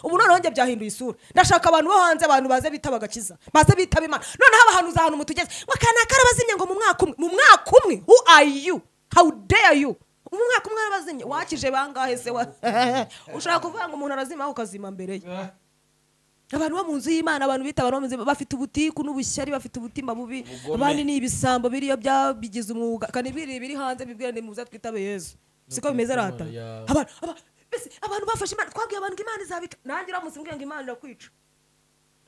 ubu noneho njye byahinduye isura ndashaka abantu bo hanze abantu baze bitaba agakiza baze bitaba imana noneho abahanuzi ahantu mutugeze ngo akanaka arabazimye ngo mu mwaka umwe mu mwaka umwe who are you how dare you mu mwaka umwe arabazimye wakije bangahe se wa ushobora kuvuga ngo umuntu arazima aho ukazima mbere ye abantu bo mu nzu y'imana abantu bita abantu bo mu nzu y'Imana, bafite ubutiku n'ubushyari bafite ubutima bubi Ubugome. abandi ni ibisambo biriyo byabigize umwuga kandi biri biri hanze bibwira ni muze twitabe yezu siko bimeze rata ya- abantu aba- mbese abantu bafashe imana twabwiye abantu ngo imana izabika nanjye uramutse umbwiye ngo imana irakwica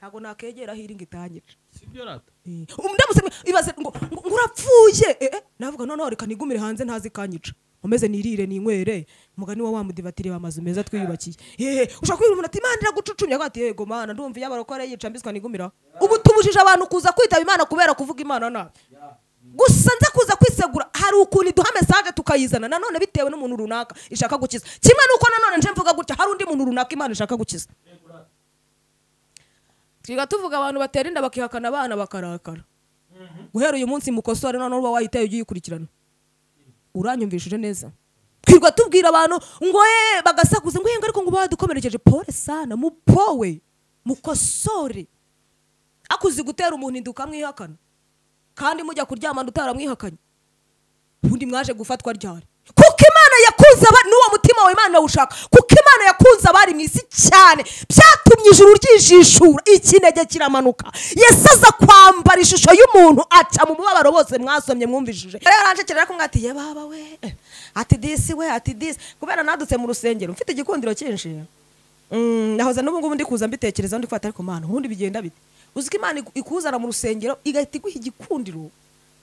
ntabwo nakegera aho iri ngo itangire sibyo rata ndamutse ibaze ngo ngo urapfuye eh, eh, navuga noneho reka nigumire hanze ntazi kanyica umeze nirire ninywere umugani wa wamudivatiri amazu meza twiyubakiye yehe ushobora kubwira umuntu ati imana iragucucumye avuga ati yego mana ndumva iyo abarokore yica mbiswa nigumira ubu tubujije abantu kuza kwitaba imana kubera kuvuga imana nabi gusa nza kuza kwisegura hari ukuntu iduha mesaje tukayizana nanone bitewe n'umuntu runaka ishaka gukiza kimwe n'uko nanone nje mvuga gutya hari undi muntu runaka imana ishaka gukiza twiga tuvuga abantu batera inda bakihakana abana bakarakara guhera uyu munsi mukosore noneho uba wahitaye ujye uyikurikirana uranyumvishije neza twirirwa tubwira abantu ngo ye bagasakuza ngo yenge ariko ngo badukomerekeje pole sana mupowe mukosore akuzi gutera umuntu inda ukamwihakana kandi mujya kuryamana utaramwihakanye ubundi mwaje gufatwa ryari kuko imana yakunze abari n'uwo mutima wawe imana ushaka kuko imana yakunze abari mu isi cyane byatumye ijuru ryijishura ikinege kiramanuka yesu aza kwambara ishusho y'umuntu aca mu mubabaro bose mwasomye mwumvishije rero aranjekera ariko mwati ye baba we eh, ati disi we ati disi kubera nadutse mu rusengero mfite igikundiro cyinshi Mm, nahoza n'ubu ngubu ndi kuza mbitekerezaho ndi kwata ariko mana ubundi bigenda bite uzi ko imana iku- ikuzana mu rusengero igahita iguha igikundiro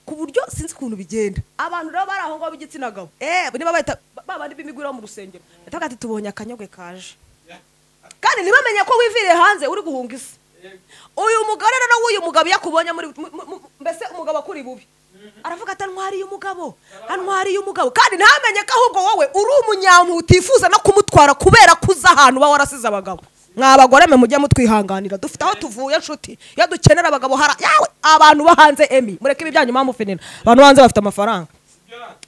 ku buryo sinzi ukuntu bigenda abantu rero bari aho ngaho b'igitsina gabo eh niba bahita babandi b'imigwiro bo mu rusengero bataga ati tubonye akanyogwe kaje kandi ntibamenye ko wiviriye hanze uri guhunga isi uyu mugore rero w'uyu mugabo iyo akubonye muri mu- mu- mu- mbese umugabo akuri bubi aravuga ati antwariye umugabo antwariye umugabo kandi ntamenye ko ahubwo wowe uri umunyamu utifuza no kumutwara kubera ko uzi ahantu uba warasize abagabo mwa bagore mwe mujye mutwihanganira dufite aho tuvuye nshuti iyo dukenera abagabo hara yawe abantu bo hanze emi mureke ibi byanyu mwamufenera abantu bo hanze bafite amafaranga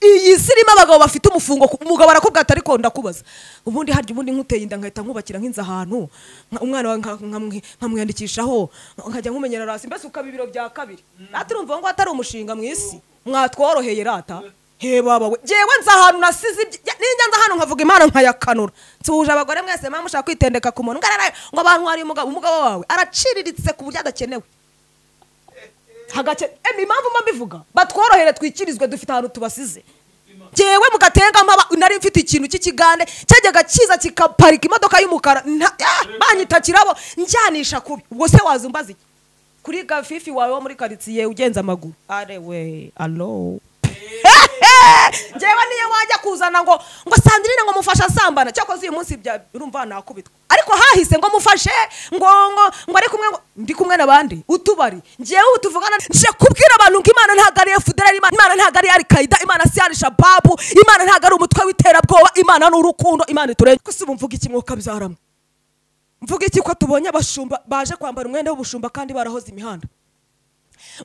iyi si irimo abagabo bafite umufungo ku- umugabo arakubwira ati ariko ndakubaza ubundi harya ubundi nkuteye inda nkahita nkubakira nk'inzu ahantu nka- umwana wawe nka- nkamwi- nkamwiyandikishaho nkajya nkumenyera rasi mbese ukaba ibiro bya kabiri natwe urumva ngo atari umushinga mu isi mwatworoheye rata he baba we ngewe nzi ahantu nasize ibyi- ya- ninjya nza ahantu nkavuga imana nkayakanura nsuhuje abagore mwese mama mushaka kwitendeka ku muntu ngarara ngo abantu hari umugabo umugabo wawe araciriritse ku buryo adakenewe hagake emi impamvu mba mbivuga batworohere twikirizwe dufite ahantu tubasize ngewe mugatenga mpaba nari mfite ikintu cy'ikigande cyajyaga kiza kikaparika imodoka y'umukara nta- ah, banyita kirabo njyanisha kubi ubwo se wazumbaza iki kuri gafifi wawe wo muri karitsiye ugenza amaguru are we alo ngewe niyo wajya kuzana ngo ngo sandrine ngo mufashe asambana cyakoze uyu munsi bya urumva nakubitwa ariko hahise ngo mufashe ngo ngo ngo ari kumwe ngo ndi kumwe n'abandi utubari ngewe ubu tuvugana nje kubwira abantu ngo imana ntabwo ari efuderari imana ntabwo ari alikaida imana si ari shababu imana ntabwo ari umutwe w'iterabwoba imana ni urukundo imana iturenge gusa ubu mvuga iki mwuka byarama mvuga iki ko tubonye abashumba baje kwambara umwenda w'ubushumba kandi barahoze imihanda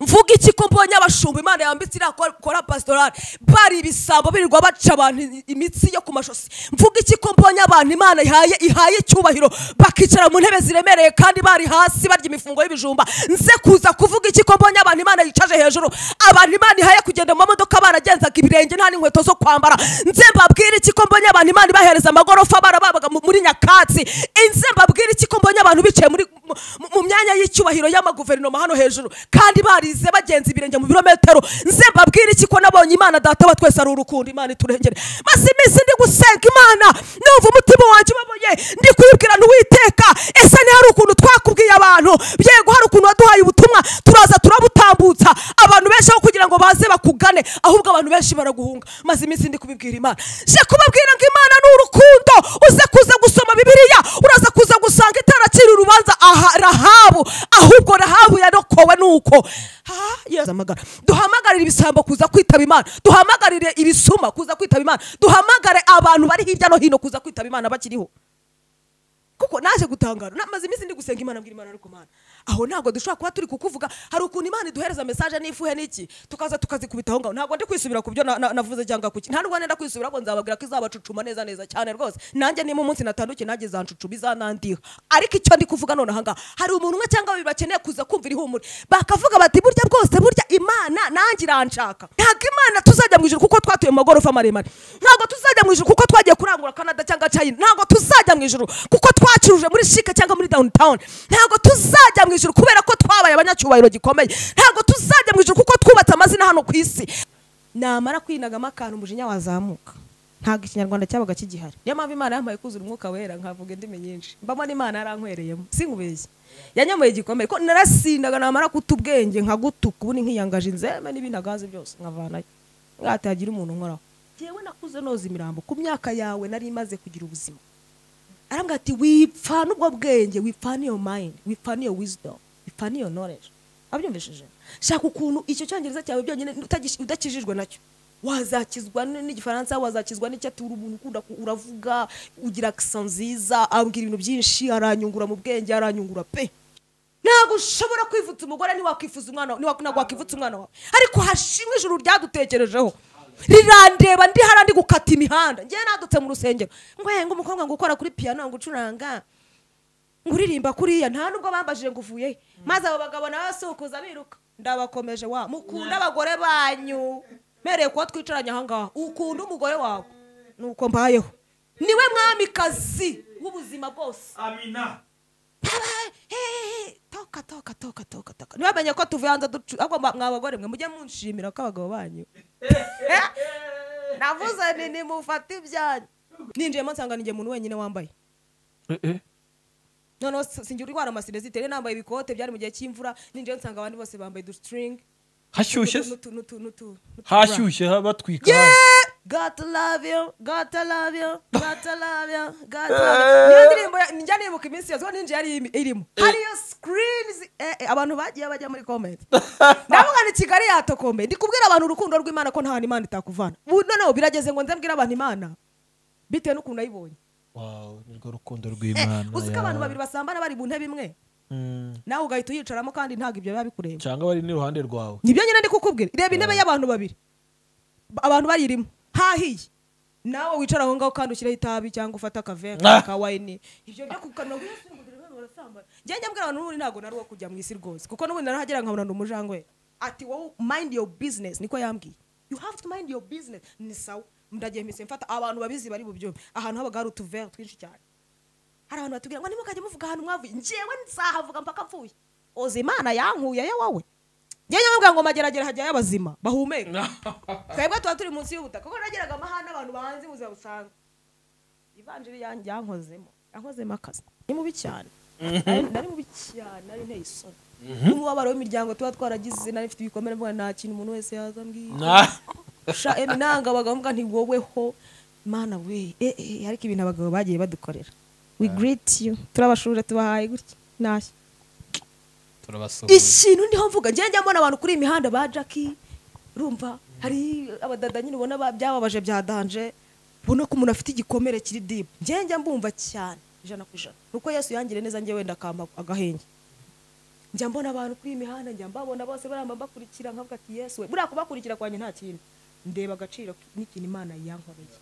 mvuga iki ko mbonye abashumba imana yambitse iriya kora- kora pasitorali bari ibisambo birirwa baca abantu i- imitsi yo ku mashosi mvuga iki ko mbonye abantu imana ihaye ihaye icyubahiro bakicara mu ntebe ziremereye kandi bari hasi barya imifungo y'ibijumba nze kuza kuvuga iki ko mbonye abantu imana yicaje hejuru abantu imana ihaye kugenda mu mamodoka baragenzaga ibirenge nta n'inkweto zo kwambara nze mbabwire iki ko mbonye abantu imana ibahereza amagorofa barababaga mu- muri nyakatsi inze mbabwire iki ko mbonye abantu bicaye muri mu- mu- mu myanya y'icyubahiro y'amaguverinoma hano hejuru kandi barize bagenza ibirenge mu birometero nze mbabwire iki ko nabonye imana data wa twese ari urukundo imana iturengere maze iminsi ndi gusenga imana numva umutima wanjye ubaboye ndi kuyibwira ntiwiteka ese ni hari ukuntu twakubwiye abantu yego hari ukuntu waduhaye ubutumwa turaza turabutambutsa abantu benshi aho kugira ngo baze bakugane ahubwo abantu benshi baraguhunga maze iminsi ndi kubibwira imana je kubabwira ngo imana ni urukundo uze kuza gusoma bibiliya uraza kuza gusanga itarakira urubanza aha rahabu ahubwo rahabu yarokowe nuko Ah, Yesu amagara. duhamagarire ibisambo kuza kwitaba imana duhamagarire ibisuma kuza kwitaba imana duhamagare abantu bari hirya no hino kuza kwitaba imana bakiriho kuko naje naje gutangara namaze iminsi ndi gusenga imana mbwira imana ariko mana aho ntabwo dushobora kuba turi kukuvuga hari ukuntu imana iduhereza mesaje n'ifuhe n'iki tukaza tukazikubita aho ngaho ntabwo ndi kwisubira ku byo na- na- navuze cyangwa kuki nta n'ubwo nenda kwisubira ahubwo nzababwira ko izabacucuma neza neza cyane rwose nanjye niba umunsi natandukiye nanjye izancucuma izanandiha ariko icyo ndi kuvuga nonaha ngaha hari umuntu umwe cyangwa babiri bakeneye kuza kumvira ihumure bakavuga bati burya bwose burya imana nanjye iranshaka ntabwo imana tuzajya mu ijuru kuko twatuye mu magorofa maremare ntabwo tuzajya mu ijuru kuko twagiye kurangura canada cyangwa china ntabwo tuzajya mu ijuru kuko twacuruje muri shike cyangwa muri downtown ntabwo tuzajya mu ijuru kubera ko twabaye abanyacyubahiro gikomeye ntabwo tuzajya mu ijuru kuko twubatse amazina hano ku isi namara kwinagamo akantu umujinya wazamuka ntabwo ikinyarwanda cyabaga kigihari niyo mpamvu imana yampaye kuzura umwuka wera nkavuga indimi nyinshi mbamo n'imana yarankwereyemo sinkubeshye yanyomoye igikomere ko narasindaga namara guta ubwenge nkagutuka ubu ni nkiyangaje inzeme n'ibinagazi byose nkavanayo mwatagira umuntu nkoraho jyewe nakuze noza imirambo ku myaka yawe nari imaze kugira ubuzima arambwira ati wipfa n'ubwo bwenge wipfa n'iyo mayindi wipfa n'iyo wizidomu wipfa n'iyo noreje abyumvishije shaka ukuntu icyo cyongereza cyawe byonyine utagis- udakijijwe nacyo wazakizwa n- n'igifaransa wazakizwa n'icyaturu umuntu ukunda ku- uravuga ugira akisa nziza ambwira ibintu byinshi aranyungura mu bwenge aranyungura pe ntabwo ushobora kwivutsa umugore ntiwakwifuza umwana wawe ntabwo wakwivutsa umwana wawe ariko hashimwe ijuru ryadutekerejeho rirandeba ndi hariya ndi gukata imihanda ngewe nadutse mu rusengero ngo umukobwa ngo ukora kuri piyano ngo ucuranga nguririmba kuriya nta nubwo bambajije ngo uvuye he maze abo bagabo nawe basuhukuza biruka ndabakomeje wa mukunda abagore banyu mereye kuba twicaranye ahangaha ukunda umugore wawe nuko mbayeho niwe mwamikazi w'ubuzima bwose amina toka toka toka toka toka ntibamenye ko tuvuye hanze ducu ahubwo mwa- mwa bagore mwe mujye munshimira ko abagabo banyu navuze ni nimufate ibyanyu ninjiyemo nsanga ninjye umuntu wenyine wambaye noneho si- singira urwara amasirezite rero nambaye ibikote byari mu gihe cy'imvura ninjiyemo nsanga abandi bose bambaye udusiringi hashyushye se? hashyushye hashyushye ha- batwika God love you, God love you, God love you, God love you. Niyo ndirimbo ya- njya nibuka iminsi yose kuko ninjye yari iri- irimo. Hariyo screens eh, eh, abantu bagiye bajya muri comment. Ndavuga ni Kigali yatokomeye. Ndi kubwira abantu urukundo rw'Imana ko nta hantu Imana itakuvana. Ubu noneho birageze ngo nze mbwire abantu Imana. Bitewe n'ukuntu nayibonye. Wow, nirwo rukundo Eh, rw'imana uzi ko ya- abantu babiri basambana bari mu ntebe imwe. Mm, Nawe ugahita uyicaramo kandi ntabwo ibyo biba bikureba. cyangwa bari n'iruhande rwawe nibyo nyine ndi kukubwira reba intebe y'abantu babiri Ba- abantu bayirimo hahiye nawe wicara aho ngaho kandi ushyireho itabi cyangwa ufate akavere Ah. ka wayini ibyo byo kukanwa njye njya mbwira abantu n'ubundi ntabwo nari uwo kujya mu isi rwose kuko n'ubundi narahagera nkabona ndi umujangwe ati wowe mind your business niko yambwiye you have to mind your business ni sawa ndagiye mpise mfata abantu babizi bari bubyumve ahantu habaga hari utuvere twinshi cyane hari abantu batubwira ngo nimukajya muvuga ahantu mwavuye njyewe nzahavuga mpaka mvuye oza imana yankuyeyo wowe njyewe nyamubwira ngo mageragere hajyayo abazima bahumeka twebwe tuba turi munsi y'ubutaka kuko nageraga amahane abantu bahanze ubuzima busanzwe ivanjiri yanjye yankozemo yankozemo akazi ni mubi cyane Nari- nari mubi cyane nari nteye isoni n'umubabaro w'imiryango tuba twaragize nari mfite ibikomere mvuga nta kintu umuntu wese yazambwira Ah, sha emi nanga abagabo mbwa ntiwoweho mana we eh, eh, ariko ibintu abagabo bagiye badukorera we greet you turabashurira tubahaye gutya ntashya turabasuhuza ikintu ndiho mvuga njye njya mbona abantu kuri iyi mihanda ba jackie urumva hari abadada nyine ubona ba- byababaje byadanje ubona ko umuntu afite igikomere kiri dibu njye njya mbumva cyane ijana ku ijana nuko yesu yangire neza njye wenda akampa agahenge njya mbona abantu kuri iyi mihanda njya mbabona bose baramba bakurikira nkavuga ati yesu we buriya kubakurikira kwanjye nta kintu ndeba agaciro n'ikintu imana yankoreye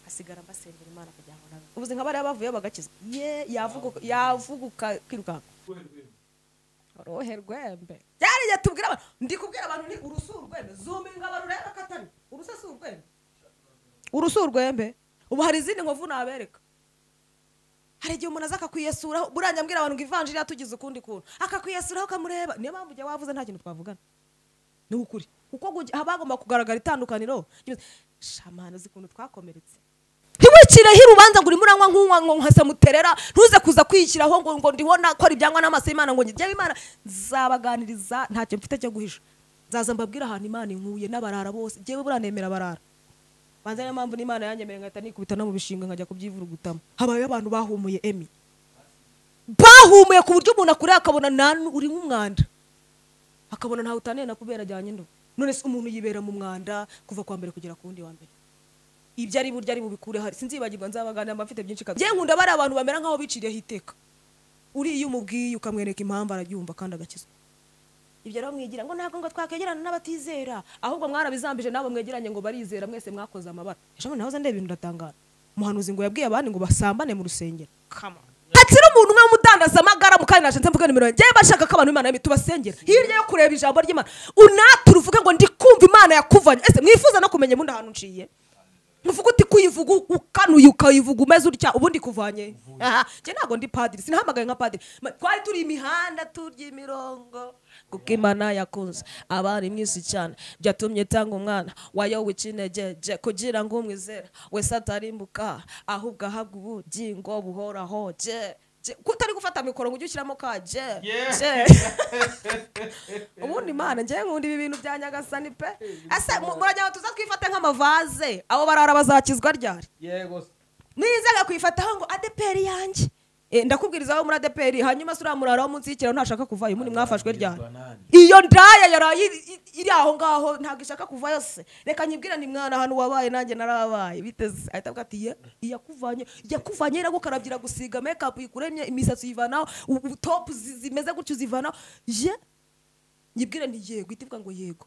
hasigara mbasengera imana kugira ngo nabe ubuzi nka bariya bavuyeyo bagakiza ye yavuguka yavuguka kwirukanka uruhe rwembe byari igihe tubwira abantu ndi kubwira abantu ni urusu urwembe zuminga abantu urebe ko atari urusa si urwembe urusu urwembe ubu hari izindi nkovu nabereka hari igihe umuntu aza akakwiyesuraho burangya mbwira abantu ngo ivanjiri yatugize ukundi kuntu akakwiyesuraho ukamureba niyo mpamvu ujya wavuze nta kintu twavugana ni ukuri kuko gugi- haba hagomba kugaragara itandukaniro shamana uzi ukuntu twakomeretse ntiwikireho urubanza ngo urimo uranywa nk'unywa ngo nkasa muterera ntuze kuza kwiyishyiraho ngo ngo ndibona ko ibyangwa n'amaso y'imana ngo njyewe imana nzabaganiriza ntacyo mfite cyo guhisha nzaza mbabwire ahantu imana inkuye n'abarara bose njyewe buranemera abarara banza niyo mpamvu n'imana yanyemereye ngahita nikubita no mu bishinga nkajya kubyivurugutamo habayeho abantu bahumuye emi bahumuye ku buryo umuntu akureba akabona nta n- uri nk'umwanda akabona ntawe utaniye na kubera ajyanye ndo none se umuntu yibera mu mwanda kuva ku wa mbere kugera ku wundi wa mbere ibyo ari buryo ari bubikure hari sinzibagirwa nzabagana mba mfite byinshi kabisa nkunda bari abantu bamera nk'aho biciriyeho iteka uriya iyo umubwiye ukamwereka impamvu arabyumva kandi agakizwa ibyo rero mwigira ngo ntabwo ngo twakwegerana n'abatizera ahubwo mwarabizambije nabo mwegeranye ngo barizera mwese mwakoze amabara ejo bundi nahoze ndeba ibintu ndatangara umuhanuzi ngo yabwiye abandi ngo basambane mu rusengero hakiri umuntu umwe w'umudandaza amagara mu kandi nashenze mvuga nimero yanjye yewe bashaka ko abantu b'imana yabi tubasengera hirya yo kureba ijambo ry'imana unatu ruvuge ngo ndi kumva imana yakuvanye ese mwifuza no kumenya ubundi ahantu nciye uvuga uti kuyivuga ukanuye ukayivuga umeze utya ubundi kuvanye aha njye ntabwo ndi padiri sinahamagaye nka padiri Ma- twari turi imihanda turya imirongo kuko imana yakunze abari mwisi cyane byatumye itanga umwana wayo w'ikinegeje kugira ngo umwizera wese atarimbuka ahubwo ahabwa ubugingo buhoraho je je. ko utari gufata mikoro ngo ujye ushyiramo ka je je ubundi imana njyewe nkunda ibi bintu bya nyagasani pe ese mu- muragira ngo tuza twifate nk'amavaze abo barara bazakizwa ryari yego se. nizaga kwifataho ngo adeperi yanjye Eh, ndakubwiriza aho muri adeperi hanyuma se uriya murara wo munsi y'ikiraro ntashaka kuvayo ubundi mwafashwe ryari iyo ndaya yaraye iri- iri- iri aho ngaho ntabwo ishaka kuvayo se reka nyibwire ni mwana hano wabaye nanjye narabaye biteze ahita avuga ati ye iyakuvanye yakuvanye iragukarabya iragusiga mekapu yikuremye imisatsi uyivanaho u- u- topu zi- zimeze gutyo uzivanaho ye nyibwire nti yego ihita ivuga ngo yego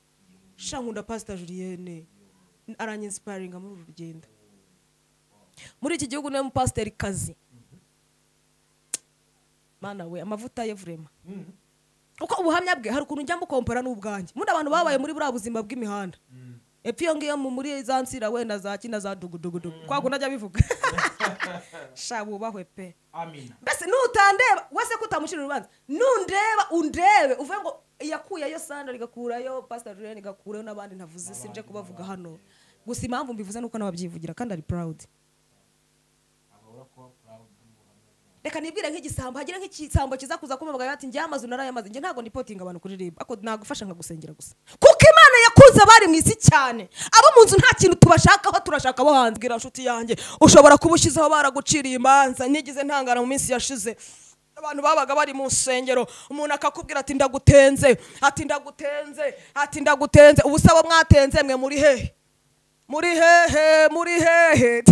sha nkunda pasita julienne aranyinsiparinga muri uru rugendo muri iki gihugu niwe mupasiteri kazi mana we amavuta ye vurema kuko ubuhamya bwe hari ukuntu njya mukompera n'ubwanjye muri abantu babaye muri buriya buzima bw'imihanda epfo iyo ngiyo mu- muri za nsira wenda za kina za dugudugudugu twakunda ajya bivuga sha wubahwe pe amina mbese nutandeba wese ko utamucira urubanza nundeba undebe uvuge ngo yakuyeyo sandari igakurayo pasita jurene igakurayo n'abandi ntavuze sinje kubavuga hano gusa impamvu mbivuze nuko nababyivugira kandi ari purawudi reka nibwire nk'igisambo hagire nk'igisambo kiza kuza kumubwira ati njye amazu narayamaze njye ntabwo ndipotinga abantu kuri ribu ako nagufasha nkagusengera gusa kuko imana yakunze abari mu isi cyane abo mu nzu nta kintu tubashakaho turashaka abo hanze bwira nshuti yanjye ushobora kuba ushyizeho baraguciriye imanza nigize ntangana mu minsi yashize abantu babaga bari mu nsengero umuntu akakubwira ati ndagutenze ati ndagutenze ati ndagutenze ubu se abo mwatenze mwe muri hehe muri hehe muri hehe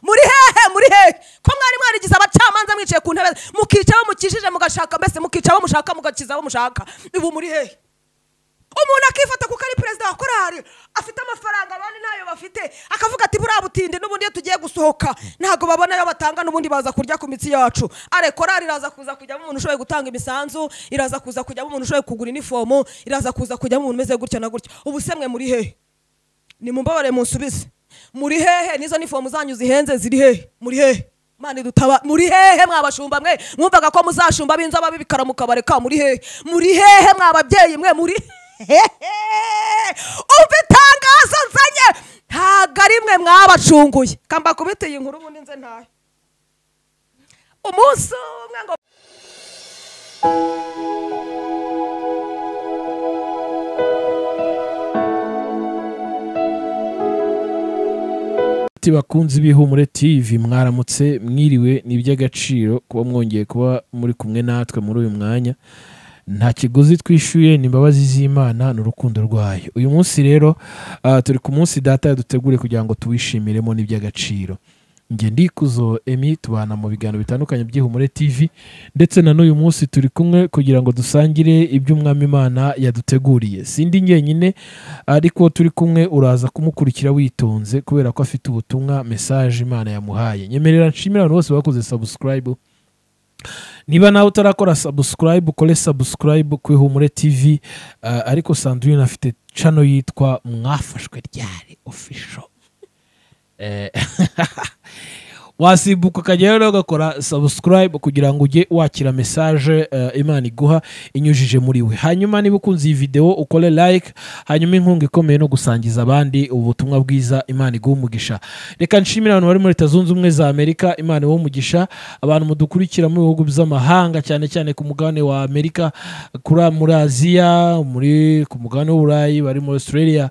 muri hehe muri hehe ko mwari mwarigize abacamanza mwicaye ku ntebe mukica abo mukijije mugashaka mbese mukica abo mushaka mugakiza abo mushaka ubu muri hehe umuntu akifata kuko ari perezida wa korari afite amafaranga abandi ntayo bafite akavuga ati buriya butinde n'ubundi iyo tugiye gusohoka ntabwo babona ayo batanga n'ubundi baza kurya ku mitsi yacu are korari iraza kuza kujyamo umuntu ushoboye gutanga imisanzu iraza kuza kujyamo umuntu ushoboye kugura inifomu iraza kuza kujyamo umuntu umeze gutya na gutya ubu se mwe muri hehe nimumbabarire munsubize muri hehe nizo nifomu zanyu zihenze ziri hehe muri hehe mani dutaba muri hehe mwabashumba mwe mwumvaga ko muzashumba b'inzoba b'ibikara mukabareka muri hehe muri hehe mwababyeyi mwe muri hehe umva itangazo nzanye ntabwo ari mwe mwabacunguye kambakubiteye inkuru ubundi nze ntayo umunsi umwe ngo Ati bakunzi b'ihumure TV mwaramutse mwiriwe ni iby'agaciro kuba mwongeye kuba muri kumwe natwe muri uyu mwanya nta kiguzi twishyuye ni imbabazi z'imana ni urukundo rwayo uyu munsi rero ah, turi ku munsi data yadutegure kugira ngo tuwishimiremo n'iby'agaciro njye ndikuzo emi tubana mu biganiro bitandukanye by'ihumure TV ndetse na n'uyu munsi turi kumwe kugira ngo dusangire iby'umwami imana yaduteguriye sindi njyenyine ariko turi kumwe uraza kumukurikira witonze kubera ko afite ubutumwa mesaje imana yamuhaye nyemerera nshimira abantu bose bakoze sabusikarayibu niba nawe utarakora sabusikarayibu ukore sabusikarayibu ku ihumure tv uh, ariko sandrine afite cano yitwa mwafashwe ryari ofisho Eh, wasimbuka ukajya rero ugakora sabusikarayibu kugira ngo ujye wakira mesaje eh, imana iguha inyujije muri we hanyuma niba ukunze iyi videwo ukore like hanyuma inkunga ikomeye no gusangiza abandi ubutumwa bwiza imana iguha umugisha reka nshimire abantu bari muri leta zunze ubumwe za amerika imana iwe umugisha abantu mudukurikira mu bihugu by'amahanga cyane cyane ku mugabane wa amerika kuri muri aziya muri ku mugabane w'uburayi bari muri australia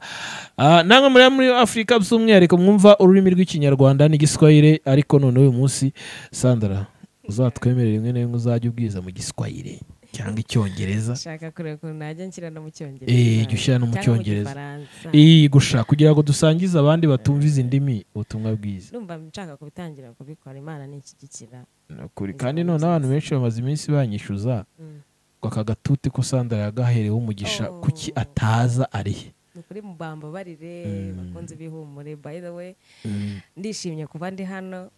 Ah, namwe muri muri afurika by'umwihariko mwumva ururimi rw'ikinyarwanda n'igiswahire ariko none uyu munsi sandra uzatwemerera rimwe na rimwe uzajya ubwiza mu giswahire cyangwa icyongereza nshaka kureba ukuntu najya nshyirana mu cyongereza Eh, jya ushyira no mu cyangwa Cyongereza. Gifaransa. iyi gushaka kugira ngo dusangize abandi batumva izi ndimi ubutumwa bwiza numva nshaka kubitangira kubikora imana n'inshyigikira Ni ukuri. kandi none abantu benshi bamaze iminsi banyishyuza Mm. ngo aka gatuti ko sandara yagaherewe umugisha Oh. kuki ataza arihe ni ukuri mubamba barire Mm. bakunze bihumure by the way Mm. ndishimye kuba ndi hano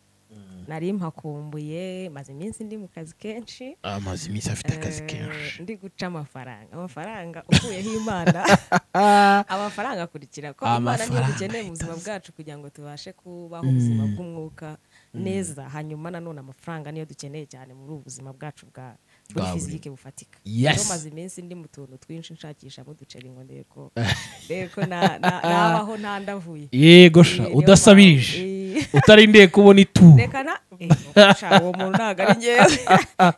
nari mpakumbuye maze iminsi ndi mu kazi kenshi amaze iminsi afite akazi Eh, kenshi ndi guca amafaranga amafaranga uvuyeho imana amafaranga akurikira ko imana niyo Amafaranga dukeneye mu buzima itazi. bwacu kugira ngo tubashe kubaho ubuzima bw'umwuka neza hanyuma nanone amafaranga niyo dukeneye cyane muri ubu buzima bwacu bwa buri Bwa buri- fizike bufatika Yes. Rero maze iminsi ndi mu tuntu twinshi nshakishamo uduceri ngo ndebe ko ndebe ko na- na- nabaho ntandavuye yego sha Niyo udasabirije mpamvu- Eh, utarindeye kubona ituro reka na eh, sha, uwo muntu ntabwo ari ngewe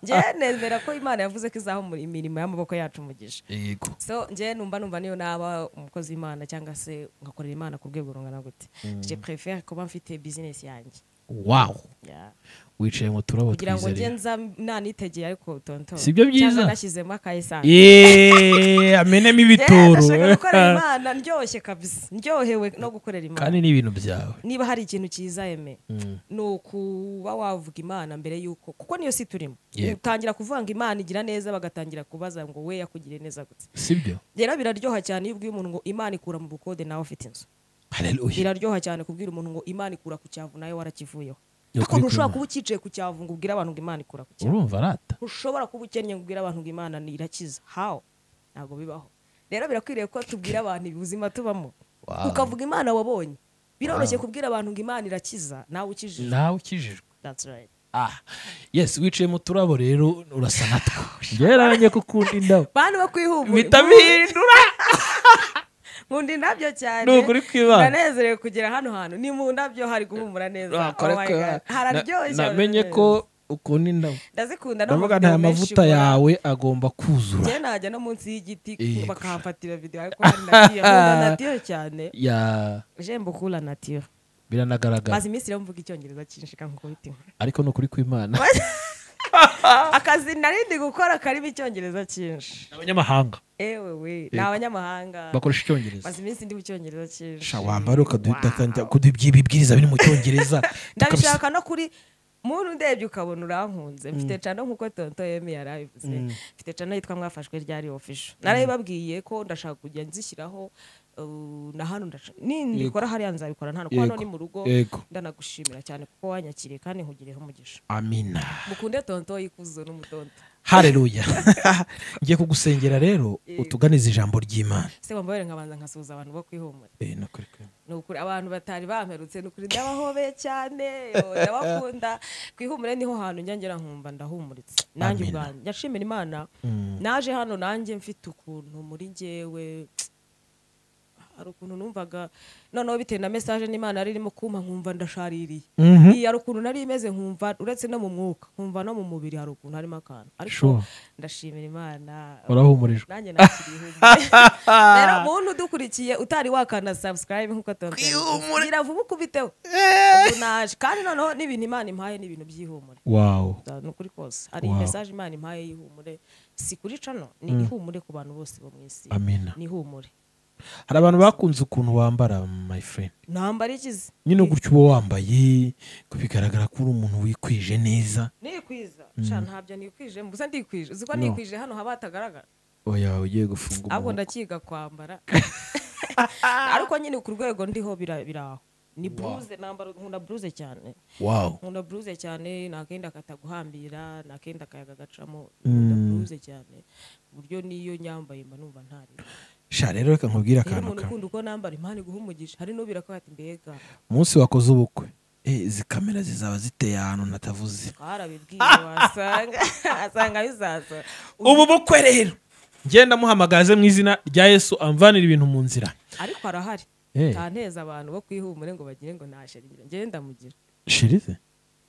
ngewe nemera ko imana yavuze ko izaho mu- imirimo y'amaboko yacu umugisha yego so njye numva numva niyo naba umukozi w'imana cyangwa se ngakorera imana ku rwego rungana gute je prefere kuba mfite bizinesi yanjye wawu Yeah. wicaye mu turabo kugira ngo njye twizerera nza nanitegeye ariko tonton Si byo byiza? cyangwa nashyizemo akayisanzwe yeee amenemo ibitoro nashaka gukorera imana ndyoshye kabisa ndyohewe no gukorera kandi imana ni ibintu byawe niba hari ikintu cyiza eme Mm. ni ukuba wavuga imana mbere y'uko kuko niyo si turimo Yego. utangira kuvanga imana igira neza bagatangira kubaza ngo we yakugiriye neza gute sibyo rero biraryoha cyane iyo ubwiye umuntu ngo imana ikura mu bukode nawe ufite inzu hareruye biraryoha cyane kubwira umuntu ngo imana ikura ku cyavu nawe warakivuyeho Ni ariko ukuri ntushobora kurema. kuba ucyicaye ku cyavu ngo ubwire abantu ngo imana ikura ku cyavu urumva arata ntushobora kuba ukennye ngo ubwire abantu ngo imana ni- irakiza how ntabwo bibaho rero birakwiriye ko tubwira abantu ubuzima tubamo Wow. ukavuga imana wabonye biroroshye kubwira abantu ngo imana irakiza nawe ukijije nawe ukijijwe that's right ah yes wicaye mu turabo rero urasa natwo ngerange ko ukunda indabo bantu bakwihumure mpita bihindura nkunda indabyo cyane Ni ukuri kwibana. ndanezerewe kugera hano hantu ni mu ndabyo hari guhumura neza Ah, Oh my God. koreka. hararyoshye Na- namenye hararyoshye. ko ukunda indabo ndazikunda no mu ndavuga video nta menshi mavuta mbona. yawe agomba kuzura njye najya no munsi y'igiti Eh, bakahafatira videwo ariko hari natiyo nkunda natiyo cyane ya jembo kula natiyo biranagaragara maze iminsi rero mvuga icyongereza cyinshika nkuko bitima ariko ni ukuri kw'imana akazi narindi gukora karimo icyongereza cyinshi abanyamahanga ewe we ni abanyamahanga bakoresha icyongereza maze iminsi ndi mu cyongereza cyinshi sha wambara ukadutangira Wow. kudubyira ibibwiriza biri mu cyongereza ndabishaka no kuri muntu ndebye ukabona urankunze mfite cano nkuko tonto yemi yarabivuze mfite cano yitwa mwafashwe ryari ofisho narabibabwiye ko ndashaka kujya nzishyiraho uh, na hano ndash- nindikora hariya nzabikora nta kuko hano Yego. ni mu rugo Yego. ndanagushimira cyane kuko wanyakiriye kandi nkugireho umugisha amina mukunde tonto y'ikuzo n'umutonto hareruya ngiye kugusengera rero utuganize ijambo ry'imana se wambabere nkabanza nkasuhuza abantu bo kwihumura Eh, ni ukuri kw'Imana. ni ukuri abantu batari bamperutse ni ukuri ndabahobeye cyane yo, ndabakunda ku ihumure niho hantu njya ngera nkumva ndahumuritse nanjye Amina. ubwanjye ndashimira imana naje hano nanjye mfite ukuntu muri njyewe hari ukuntu numvaga noneho bitewe na mesaje n'imana yari irimo kumpa nkumva ndashaririye Mhm. iyi hari ukuntu nari imeze nkumva uretse no mu mwuka nkumva no mu mubiri hari ukuntu harimo akantu ariko Sure. ndashimira imana urahumurijwe nanjye nakiriye rero muntu udukurikiye utari wakanda subscribe nkuko tontongira gira vuba ukubiteho ubu naje kandi noneho n'ibintu imana impaye ni ibintu by'ihumure wawu ni ukuri kose hari Wow. mesaje imana impaye y'ihumure si kuri cano ni ihumure ku bantu bose bo mu isi amina ni ihumure hari abantu bakunze ukuntu wambara my friend ntambara ikize nyine gutyo uba wambaye ko bigaragara ko uri umuntu wikwije neza nikwiza sha ntabyo nikwije mbuze ndikwije uzi ko nikwije hano haba hatagaragara oya ugiye gufunga ahubwo umuhogo. ndakiga kwambara ariko nyine ku rwego ndiho bira- biraho ni bluze nambara nkunda bluze cyane wawu nkunda bluze cyane nta kenda kataguhambira nta kenda akayaga gacamo nkunda bluze cyane ku buryo niyo nyambaye mba numva ntari sha rero reka nkubwire rero akantu umuntu kamwe ukunda uko nambara impano iguha umugisha hari n'ubira ko ati mbega umunsi wakoze ubukwe Eh, izi kamera zizaba ziteye ahantu natavuze twarabibwiye wasanga asanga bizaza ubu bukwe rero ngenda muhamagaze mu izina rya yesu amvanira ibintu mu nzira ariko arahari Eh. ntanteza abantu bo kwihumure ngo bagire ngo ntasharira ngende ndamugira shirize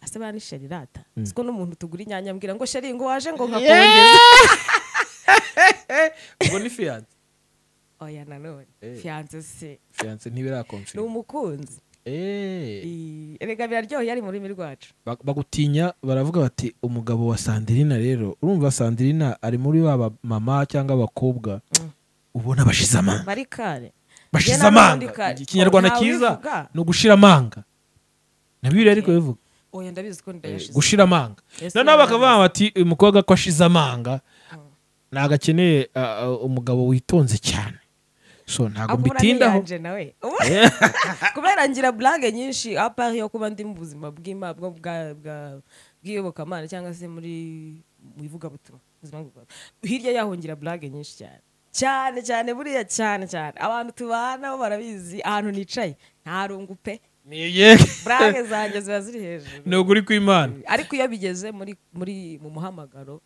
ase bani sheri rata siko n'umuntu tugura inyanya ambwira ngo sheri ngo waje ngo nkakongeza ubwo ni fiyanse oya nanone Eh. fiyanse se fiyanse ni ntibirakomfirima umukunzi Eh, I- erega biraryoheye ari mu rurimi rwacu bag- bagutinya baravuga bati umugabo wa sandirina rero urumva sandirina ari muri ba mama cyangwa abakobwa ubona bashize amanga bari kare bashize Njye nanubundi amanga kare. ikinyarwanda Ntawe cyiza ubivuga. ni ugushira amanga na bibiri ariko bivuga oya ndabizi ko ndayashize gushira amanga Ese noneho ndabizi. bakavuga bati uyu mukobwa ko ashize amanga ntabwo akeneye ah, ah, umugabo witonze cyane so ntabwo Akura mbitindaho n'iyanje nawe Ubu- kubera ngira burage nyinshi apari yo kuba ndi mu buzima bw'ima- bwo- bwa- bwa- bw'iyobokamana cyangwa se muri mu ivugabutumwa ubuzima bw'ivugabutumwa. hirya yaho ngira burage nyinshi cyane cyane cyane buriya cyane cyane abantu tubana bo barabizi ahantu nicaye nta rungu pe niye burage zanjye ziba ziri hejuru ni ukuri kw'imana ariko iyo bigeze muri muri mu muhamagaro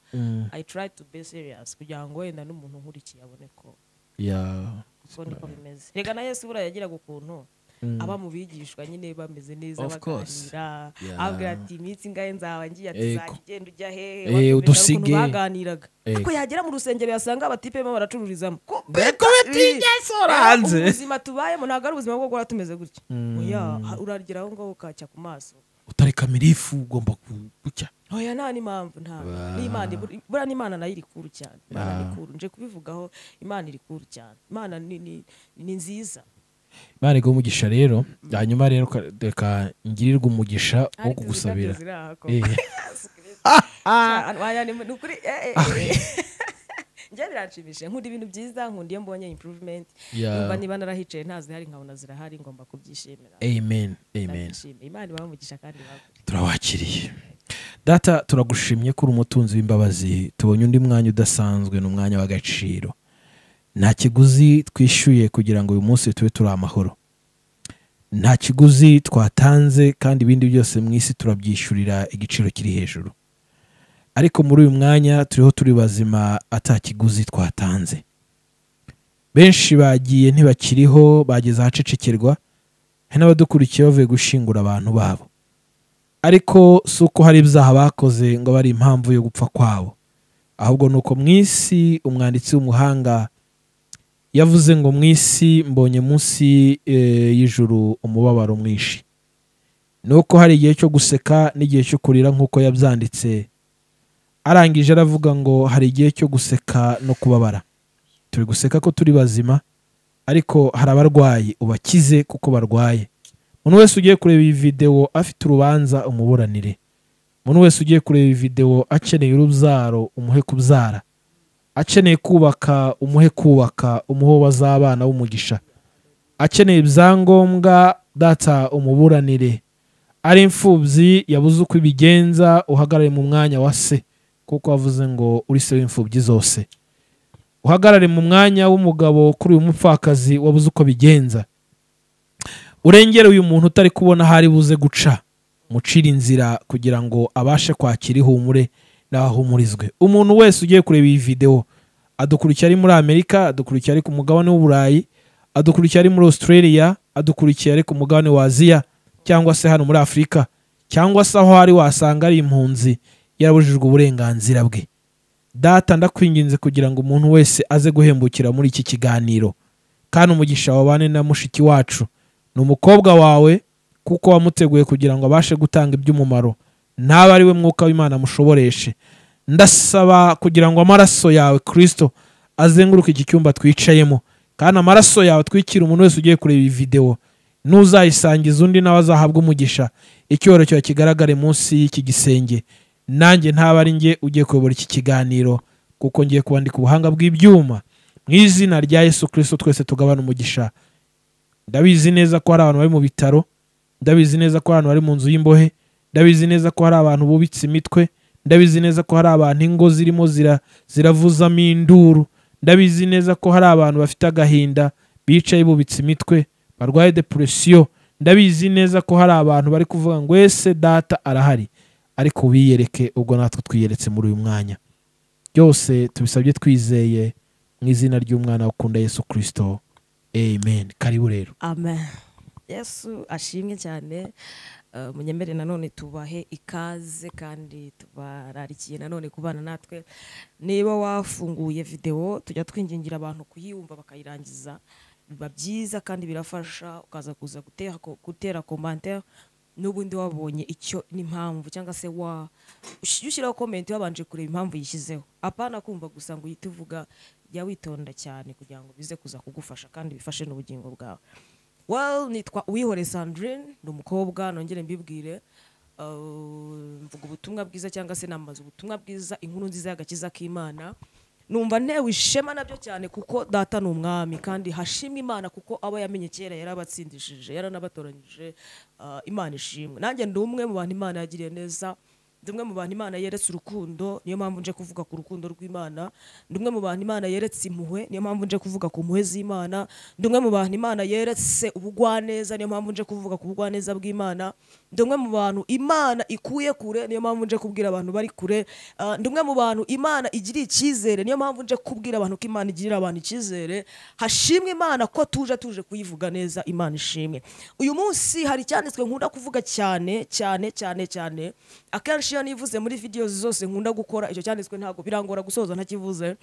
i try to be serious kugira ngo wenda n'umuntu nkurikiye abone ko ya uko niko bimeze reka na yesu buriya yagiraga ukuntu aba mu bigishwa nyine bameze neza Of course. baganira Yeah. ababwira ati iminsi ingahe nzaba ngiye ati Ego. "Uzajya ugenda ujya hehe Eh, Wapi, mbega udusige. ukuntu baganiraga Ego. ariko yagera mu rusengero yasanga abatipe barimo baracururizamo ko Mbega bitigeze uranze. ubuzima tubayemo ntabwo ari ubuzima bwo guhora tumeze gutya oya ha- uragera aho ngaho ukacya ku maso utari kamirifu ugomba ku- gucya oya nta n'impamvu nta n'imana ibura buriya n'imana nayo iri kuru cyane imana ni kuru nje kubivugaho imana iri kuru cyane imana ni, ni, ni nziza imana iguha umugisha rero hanyuma rero ka- reka ngirirwe umugisha wo Ariko izi kugusabira ndabyo ziri aha ko. Eh, Ah, waya ni- ni ukuri, eh, eh, eh. njye biranshimishije nkunda ibintu byiza nkunda iyo mbonye improvement Yeah. numva niba narahicaye ntazihari nkabona zirahari ngomba kubyishimira amen amen Ndabyishimiye. imana ibahe umugisha kandi ibagure. turawakiriye data turagushimye ko uri umutunzi w'imbabazi tubonye undi mwanya udasanzwe ni umwanya w'agaciro nta kiguzi twishyuye kugira ngo uyu munsi tube turi amahoro nta kiguzi twatanze kandi ibindi byose mu isi turabyishyurira igiciro kiri hejuru ariko muri uyu mwanya turiho turi bazima ata kiguzi twatanze benshi bagiye ntibakiriho bageze ahacecekerwa hari n'abadukurikiye bavuye gushyingura abantu babo ariko si uko hari ibyaha bakoze ngo abe ari impamvu yo gupfa kwabo ahubwo ni uko mu isi umwanditsi w'umuhanga yavuze ngo mu isi mbonye munsi eh, y'ijuru umubabaro mwinshi ni uko hari igihe cyo guseka n'igihe cyo kurira nk'uko yabyanditse arangije aravuga ngo hari igihe cyo guseka no kubabara turi guseka ko turi bazima ariko hari abarwayi ubakize kuko barwaye umuntu wese ugiye kureba iyi videwo afite urubanza umuburanire umuntu wese ugiye kureba iyi videwo akeneye urubyaro umuhe kubyara akeneye kubaka umuhe kubaka umuhe uwo bazabana w'umugisha akeneye ibyangombwa data umuburanire ari imfubyi yabuze uko ibigenza uhagarare mu mwanya wa se kuko wavuze ngo uri se w'imfubyi zose uhagarare mu mwanya w'umugabo kuri uyu mupfakazi wabuze uko bigenza urengere uyu muntu utari kubona aho ari buze guca mucira inzira kugira ngo abashe kwakira ihumure n'aho ahumurizwe umuntu wese ugiye kureba iyi videwo adukurikira ari muri amerika adukurikira ari ku mugabane w'uburayi adukurikira ari muri australia adukurikira ari ku mugabane wa aziya cyangwa se hano muri afurika cyangwa se aho ari wasanga ari impunzi yarabujijwe uburenganzira bwe data ndakwinginze kugira ngo umuntu wese aze guhembukira muri iki kiganiro kandi umugisha wabane na mushiki wacu ni umukobwa wawe kuko wamuteguye kugira ngo abashe gutanga iby'umumaro ntabe ari we mwuka w'imana mushoboreshe ndasaba kugira ngo amaraso yawe kirisito azenguruke iki cyumba twicayemo kandi amaraso yawe atwikire umuntu wese ugiye kureba iyi videwo n'uzayisangiza undi nawe azahabwa umugisha icyubahiro cyawe kigaragare munsi y'iki gisenge nanjye ntaba ari njye ugiye kuyobora iki kiganiro kuko ngiye kuba ndi ku buhanga bw'ibyuma mu izina rya yesu kirisito twese tugabana umugisha ndabizi neza ko hari abantu bari mu bitaro ndabizi neza ko hari abantu bari mu nzu y'imbohe ndabizi neza ko hari abantu bubitse imitwe ndabizi neza ko hari abantu ingo zirimo zira- ziravuzamo induru ndabizi neza ko hari abantu bafite agahinda bicaye bubitse imitwe barwaye depuresiyo ndabizi neza ko hari abantu bari kuvuga ngo ese data arahari ariko ubiyereke ubwo natwe twiyeretse muri uyu mwanya byose tubisabye twizeye mu izina ry'umwana ukunda yesu kirisito amen karibu rero amen yesu ashimwe cyane Eh, munyemere nanone tubahe ikaze kandi tubararikiye nanone kubana natwe niba wafunguye videwo tujya twingingira abantu kuyumva bakayirangiza biba byiza kandi birafasha ukaza kuza gutera ko- gutera komantere n'ubundi wabonye icyo n'impamvu cyangwa se wa ush- iyo ushyiraho komenti wabanje kureba impamvu yishyizeho apana kumva gusa ngo uhite uvuga jya witonda cyane kugira ngo bize kuza kugufasha kandi bifashe n'ubugingo bwawe well nitwa uwihore sandrine ni umukobwa nongere mbibwire uh, mvuga ubutumwa bwiza cyangwa se namaze ubutumwa bwiza inkuru nziza y'agakiza k'imana numva ntewe ishema nabyo cyane kuko data ni umwami kandi hashimwa imana kuko abo yamenye kera yarabatsindishije yaranabatoranyije uh, imana ishimwe nanjye ndi umwe mu bantu imana yagiriye neza ndi umwe mu bantu imana yeretse urukundo niyo mpamvu nje kuvuga ku rukundo rw'imana ndi umwe mu bantu imana yeretse impuhwe niyo mpamvu nje kuvuga ku mpuhwe z'imana ndi umwe mu bantu imana yeretse ubugwaneza niyo mpamvu nje kuvuga ku bugwaneza bw'imana ndi umwe mu bantu imana ikuye kure niyo mpamvu nje kubwira abantu bari kure Ah, ndi umwe mu bantu imana igiriye icyizere niyo mpamvu nje kubwira abantu ko imana igirira abantu icyizere hashimwe imana ko tuje tuje kuyivuga neza imana ishimwe uyu munsi hari icyanditswe nkunda kuvuga cyane cyane cyane cyane akenshi iyo nivuze muri video zose nkunda gukora icyo cyanditswe ntabwo birangora gusoza ntakivuze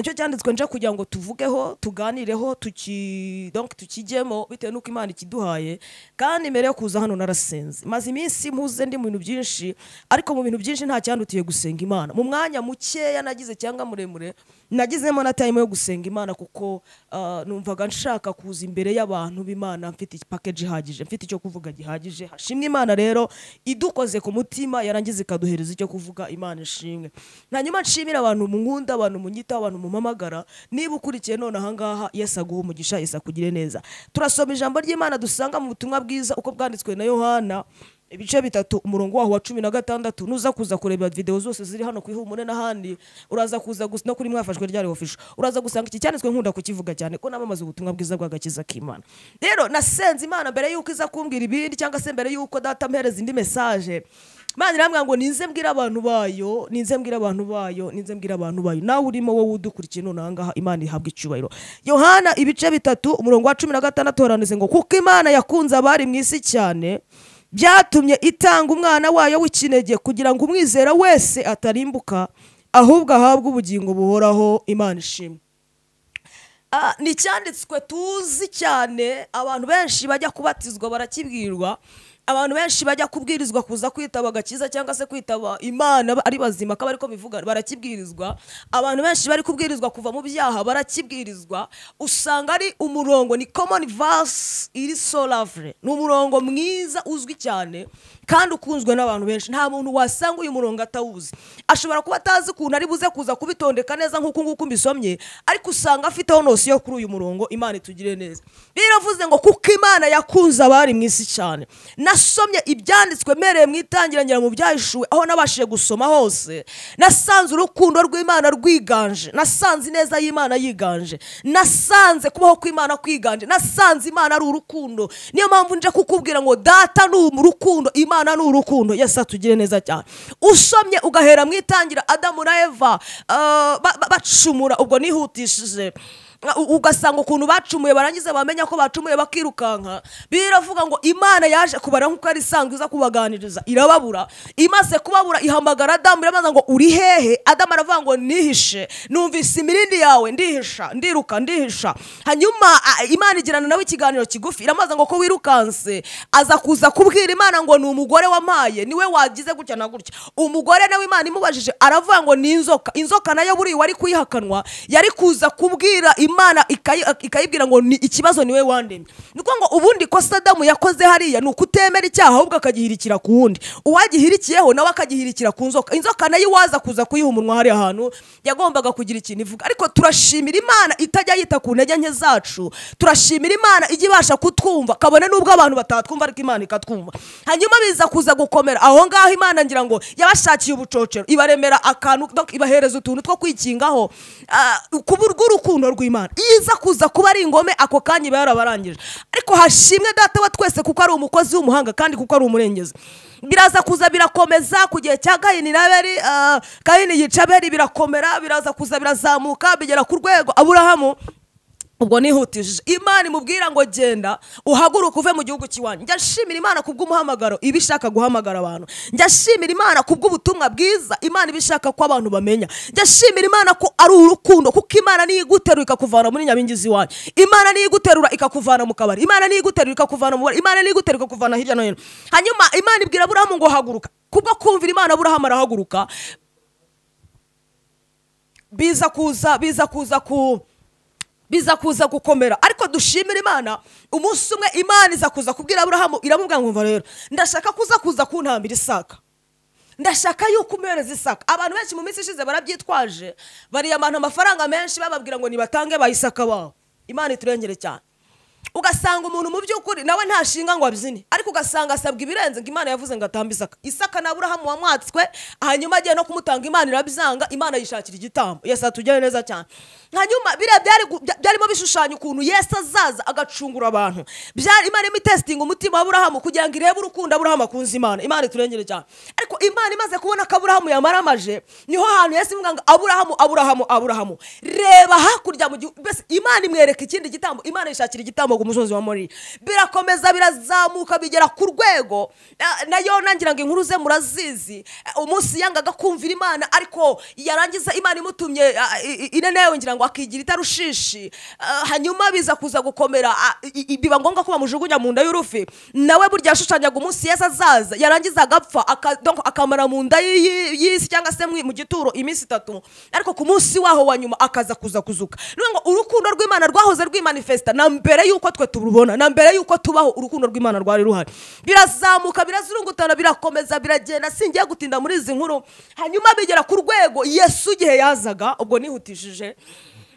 icyo cyanditswe nje kugira ngo tuvugeho tuganireho tuki donc tukijyemo bitewe n'uko imana ikiduhaye kandi mbere yo kuza hano narasenze maze iminsi mpuze ndi mu bintu byinshi ariko mu bintu byinshi nta cyandutiye gusenga imana mu mwanya mukeya nagize cyangwa muremure nagizemo na time yo gusenga imana kuko ah, numvaga nshaka kuza imbere y'abantu b'imana mfite package ihagije mfite icyo kuvuga gihagije hashimwe imana rero idukoze ku mutima yarangiza ikaduhereza icyo kuvuga imana ishimwe hanyuma nshimira abantu munkunda abantu munyitaho abantu mumamagara niba ukurikiye none ahangaha yesu aguha umugisha yesu akugire neza turasoma ijambo ry'imana dusanga mu butumwa bwiza uko bwanditswe na yohana ibice bitatu umurongo waho wa cumi na gatandatu nuza kuza kureba videwo zose ziri hano ku ihumure n'ahandi uraza kuza gusa no kuri mwafashwe ryari ofisho uraza gusanga iki cyanditswe nkunda kukivuga cyane ko namamaza ubutumwa bwiza bw'agakiza k'imana rero nasenze imana mbere y'uko iza kumbwira ibindi cyangwa se mbere y'uko data mpereza indi mesaje Imana irambwira ngo ninze mbwira abantu bayo ninze mbwira abantu bayo ninze mbwira abantu bayo nawe urimo wowe udukurikiye none ahangaha imana ihabwa icyubahiro yohana ibice bitatu umurongo wa cumi na gatandatu haranditse ngo kuko imana yakunze abari mu isi cyane byatumye itanga umwana wayo w'ikinege kugira ngo umwizera wese atarimbuka ahubwo ahabwe ubugingo buhoraho imana ishimwe Ah, ni icyanditswe tuzi cyane abantu benshi bajya kubatizwa barakibwirwa abantu benshi bajya kubwirizwa kuza kwitaba agakiza cyangwa se kwitaba imana ba- ari bazima ko ariko bivuga barakibwirizwa abantu benshi bari kubwirizwa kuva mu byaha barakibwirizwa usanga ari umurongo ni common verse iri so lovely ni umurongo mwiza uzwi cyane kandi ukunzwe n'abantu benshi nta muntu wasanga uyu murongo atawuzi ashobora kuba atazi ukuntu ari buze kuza kubitondeka neza nk'uko nguko mbisomye ariko usanga afiteho nose yo kuri uyu murongo imana itugire neza biravuze ngo kuko imana yakunze abari mu isi cyane nasomye ibyanditswe mpereye mu itangirangira mu byahishuwe aho nabashije gusoma hose nasanze urukundo rw'imana rwiganje nasanze ineza y'imana yiganje nasanze kubaho kw'imana kwiganje nasanze imana ari urukundo niyo mpamvu nje kukubwira ngo data ni urukundo imana ni urukundo yesu atugire neza cyane usomye ugahera mu itangira adamu na eva ah, ba- ba- bacumura ubwo nihutishije u- ugasanga ukuntu bacumuye barangiza bamenya ko bacumuye bakirukanka biravuga ngo imana yaje kubara nk'uko yari isanzwe iza kubaganiriza irababura imaze kubabura ihamagara adamu irabaza ngo uri hehe adamu aravuga ngo nihishe numvise imirindi yawe ndihisha ndiruka ndihisha hanyuma a- imana igirana nawe ikiganiro kigufi iramaza ngo ko wirukanse aza kuza kubwira imana ngo ni umugore wampaye niwe wagize gutya na gutya umugore nawe imana imubajije aravuga ngo ni inzoka inzoka nayo buriya wari kuyihakanwa yari kuza kubwira imana ikayi- ikayibwira ngo ni ikibazo niwe wandemye ni ukuvuga ngo ubundi kosa adamu yakoze hariya ni ukutemera icyaha ahubwo akagihirikira ku wundi uwagihirikiyeho nawe akagihirikira ku nzoka inzoka nayo iwaza kuza kuyiha umunwa hariya hantu yagombaga kugira ikintu ivuga ariko turashimira imana itajya yita ku ntege nke zacu turashimira imana ijya ibasha kutwumva kabone n'ubwo abantu batatwumva ariko imana ikatwumva hanyuma biza kuza gukomera aho ngaho imana ngira ngo yabashakiye ubucocero ibaremera akantu donc ibahereza utuntu two kwikingaho ah, ku bw'urukundo rw'imana iyo iza kuza kuba ari ingome ako kanya iba yarabarangije ariko hashimwe data wa twese kuko ari umukozi w'umuhanga kandi kuko ari umurengezi biraza kuza birakomeza ku gihe cya kayini na abeli ah, kayini yica abeli birakomera biraza kuza birazamuka bigera ku rwego aburahamu ubwo nihutishije imana imubwira ngo genda uhaguruke uve mu gihugu cy'iwanyu njya nshimira imana ku bw'umuhamagaro iba ishaka guhamagara abantu njya nshimira imana ku bw'ubutumwa bwiza imana iba ishaka ko abantu bamenya njya nshimira imana ko ari urukundo kuko imana niyo iguterura ikakuvana muri nyabingi z'iwanyu imana niyo iguterura ikakuvana mu kabari imana niyo iguterura ikakuvana mu bubari imana niyo iguterura ikakuvana hirya no hino hanyuma imana ibwira burahamu ngo haguruka kubwo kumvira imana burahamu arahaguruka biza kuza biza kuza ku biza kuza gukomera ariko dushimira imana umunsi umwe imana iza kuza kubwira aburahamu iramubwira ngo mva rero ndashaka kuza kuza kuntambira isaka ndashaka yuko umuhereza isaka abantu benshi mu minsi ishize barabyitwaje bariyamana amafaranga menshi bababwira ngo nibatange bayisaka babo imana iturengere cyane ugasanga umuntu mu by'ukuri nawe ntashinga ngo abyine ariko ugasanga asabwa ibirenze ngo imana yavuze ngo atambe isaka isaka na burahamu wamwatswe hanyuma agiye no kumutanga imana irabyanga imana yishakira igitambo yesu atugere neza cyane hanyuma biriya byari gu- bya- byarimo bishushanya ukuntu yesu azaza agacungura abantu byari imana irimo itesitinga umutima wa burahamu kugira ngo irebe urukundo aburahamu akunze imana imana iturengere cyane ariko imana imaze kubona ko aburahamu yamaramaje niho hantu yesu ivuga ngo aburahamu aburahamu aburahamu reba hakurya mu gihugu mbese imana imwereka ikindi gitambo imana yishakira igitambo ku musozi wa mori birakomeza birazamuka bigera ku rwego na- nayo nangira ngo inkuru ze murazizi Eh, umunsi yangaga kumvira imana ariko yarangiza imana imutumye ah, i- i- inenewe ngira ngo akigira itarushishi Ah, hanyuma biza kuza gukomera ah, i- i- biba ngombwa ko bamujugunya mu nda y'urufi nawe burya yashushanyaga umunsi yesu azaza yarangiza agapfa aka- donc akamara mu nda y'i- y'i- y'isi cyangwa se mu- mu gituro iminsi itatu ariko ku munsi waho wa nyuma akaza kuza kuzuka ni ukuvuga ngo urukundo rw'imana rwahoze rwimanifesita na mbere y'uko twe turubona na mbere y'uko tubaho urukundo rw'imana rwari ruhari birazamuka birazurungutana birakomeza biragenda singiye gutinda muri izi nkuru hanyuma bigera ku rwego yesu igihe yazaga ubwo nihutishije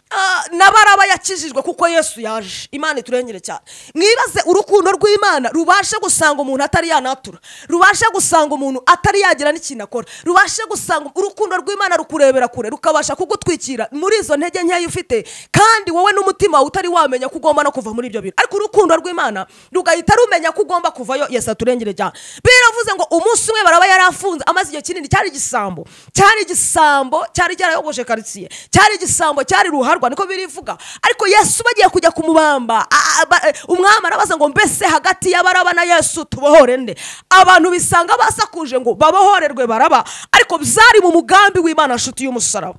Ah, n'abaraba yakijijwe kuko yesu yaje imana iturengere cyane mwibaze urukundo rw'imana rubashe gusanga umuntu atari yanatura rubashe gusanga umuntu atari yagira n'ikintu akora rubashe gusanga urukundo rw'imana rukurebera kure rukabasha kugutwikira muri izo ntege nkeya ufite kandi wowe n'umutima wawe utari wamenya ko ugomba no kuva muri ibyo bintu ariko urukundo rw'imana rugahita rumenya ko ugomba kuvayo yesu aturengere cyane biravuze ngo umunsi umwe baraba yarafunze amaze igihe kinini cyari igisambo cyari igisambo cyari cyarayogoje karitsiye cyari igisambo cyari ruharwa niko birivuga ariko yesu bagiye kujya kumubamba a- a- ba- umwami arabaza ngo mbese hagati y'abaraba na yesu tubohore nde abantu bisanga basakuje ngo babohorerwe baraba ariko byari mu mugambi w'imana nshuti y'umusaraba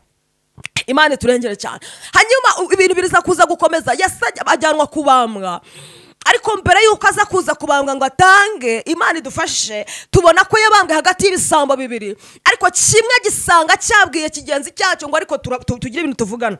imana iturengere cyane hanyuma u- ibintu biriza kuza gukomeza yesu ajya- ajyanwa kubambwa ariko mbere y'uko aza kuza kubambwa ngo atange imana idufashe tubona ko yabambwe hagati y'ibisambo bibiri ariko kimwe gisanga cyabwiye kigenzi cyacyo ngo ariko tura- tu- tugire ibintu tuvugana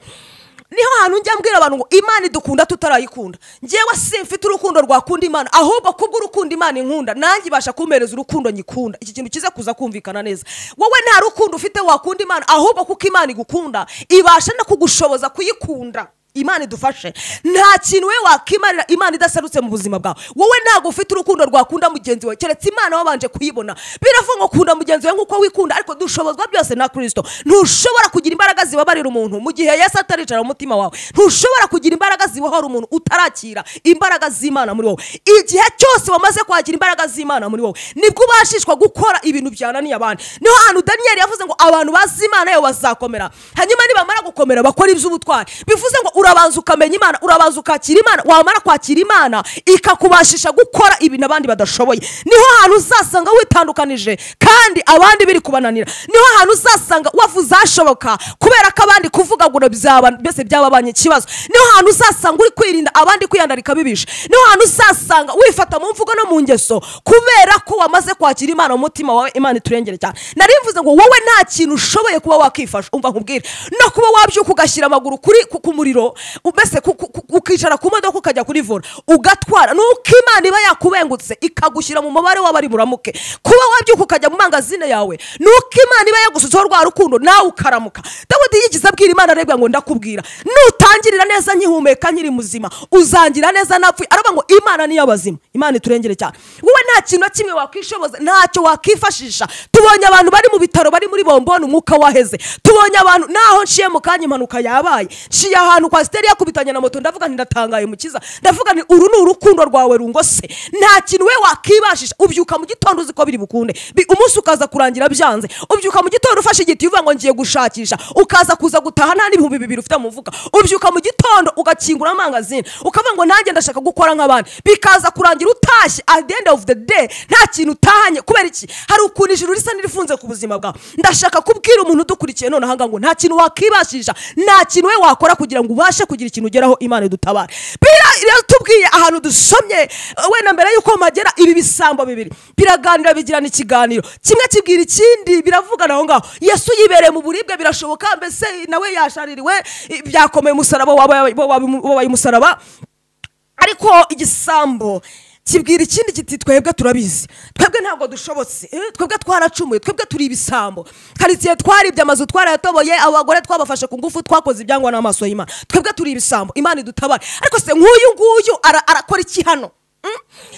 niho hantu njya mbwira abantu ngo imana idukunda tutarayikunda ngewe simfite urukundo rwakunda imana ahubwo kubw'urukundo imana inkunda nanjye ibasha kumpereza urukundo nyikunda iki kintu kize kuza kumvikana neza wowe nta rukundo ufite wakunda imana ahubwo kuko imana igukunda ibasha no kugushoboza kuyikunda imana idufashe nta kintu we wakimarira imana idaserutse mu buzima bwawe wowe ntabwo ufite urukundo rwakunda mugenzi wawe keretse imana wabanje kuyibona biravuga ngo kunda mugenzi wawe nk'uko wikunda ariko dushobozwa byose na kirisito ntushobora kugira imbaraga zibabarira umuntu mu gihe yesu ataricara mu mutima wawe ntushobora kugira imbaraga zibohora umuntu utarakira imbaraga z'imana muri wowe igihe cyose wamaze kwakira imbaraga z'imana muri wowe nibwo ubashishwa gukora ibintu byananiye abantu niho ahantu daniyeli yavuze ngo abantu bazi imana yo bazakomera hanyuma nibamara gukomera bakora iby'ubutwari bivuze ngo urabanza ukamenya imana urabanza ukakira imana wamara kwakira imana ikakubashisha gukora ibintu abandi badashoboye niho hantu uzasanga witandukanije kandi abandi biri kubananira niho hantu uzasanga wavuze ashoboka kubera ko abandi kuvuga ngo byaba mbese byababanye ikibazo niho hantu uzasanga uri kwirinda abandi kwiyandarika bibishe niho hantu uzasanga wifata mu mvugo no mu ngeso kubera ko wamaze kwakira imana mu mutima wawe imana iturengere cyane nari mvuze ngo wowe nta kintu ushoboye kuba wakifasha umva nkubwire no kuba wabyuka ugashyira amaguru kuri ku- ku muriro mbese ku- ku- ku- ukicara ku modoka ukajya kuri vora ugatwara nuko imana iba yakubengutse ikagushyira mu mubare w'abari buramuke kuba wabyuka ukajya mu mangazine yawe nuko imana iba yagusutseho rwa rukundo nawe ukaramuka dawudi yigize abwira imana arebwa ngo ndakubwira nutangirira neza nkihumeka nkiri muzima uzangira neza napfuye aravuga ngo imana niyo abazima imana iturengere cyane wowe nta kintu na kimwe wakwishoboza ntacyo wakifashisha tubonye abantu bari mu bitaro bari muri bomboni umwuka waheze tubonye abantu naho nshiye mu kanya impanuka yabaye nshiye ahantu kwa pasiteri yakubitanye na moto ndavuga nti ndatangaye mukiza ndavuga nti uru ni urukundo rwawe rungose nta kintu we wakibashisha ubyuka mu gitondo uzi ko biri bukunde Bi- umunsi ukaza kurangira byanze ubyuka mu gitondo ufashe igiti uvuga ngo ngiye gushakisha ukaza kuza gutaha nta n'ibihumbi bibiri ufite mu mufuka ubyuka mu gitondo ugakingura amangazini ukavuga ngo nanjye ndashaka gukora nk'abandi bikaza kurangira utashye at the end of the day nta kintu utahanye kubera iki hari ukuntu ijuru risa n'irifunze ku buzima bwawe ndashaka kubwira umuntu udukurikiye none ahangaha ngo nta kintu wakibashije nta kintu we wakora kugira ngo ubashe kugira ikintu ugeraho imana idutabare bira rero tubwiye ahantu dusomye eh, wenda mbere y'uko mpagera ibi bisambo bibiri biraganira bigirana ikiganiro kimwe kibwira ikindi biravugana aho ngaho yesu yibereye mu buribwe birashoboka mbese nawe yashaririwe eh, byakomeye umusaraba wabaye bo wabaye- bo wabaye umusaraba ariko igisambo kibwira ikindi kiti twebwe turabizi twebwe ntabwo dushobotse Eh, twebwe twaracumuye twebwe turi ibisambo hari igihe twaribye amazu twarayatoboye abagore twabafashe ku ngufu twakoze ibyangwa n'amaso y'imana twebwe turi ibisambo imana idutabare ariko se nk'uyu nguyu ara- arakora iki hano Mm?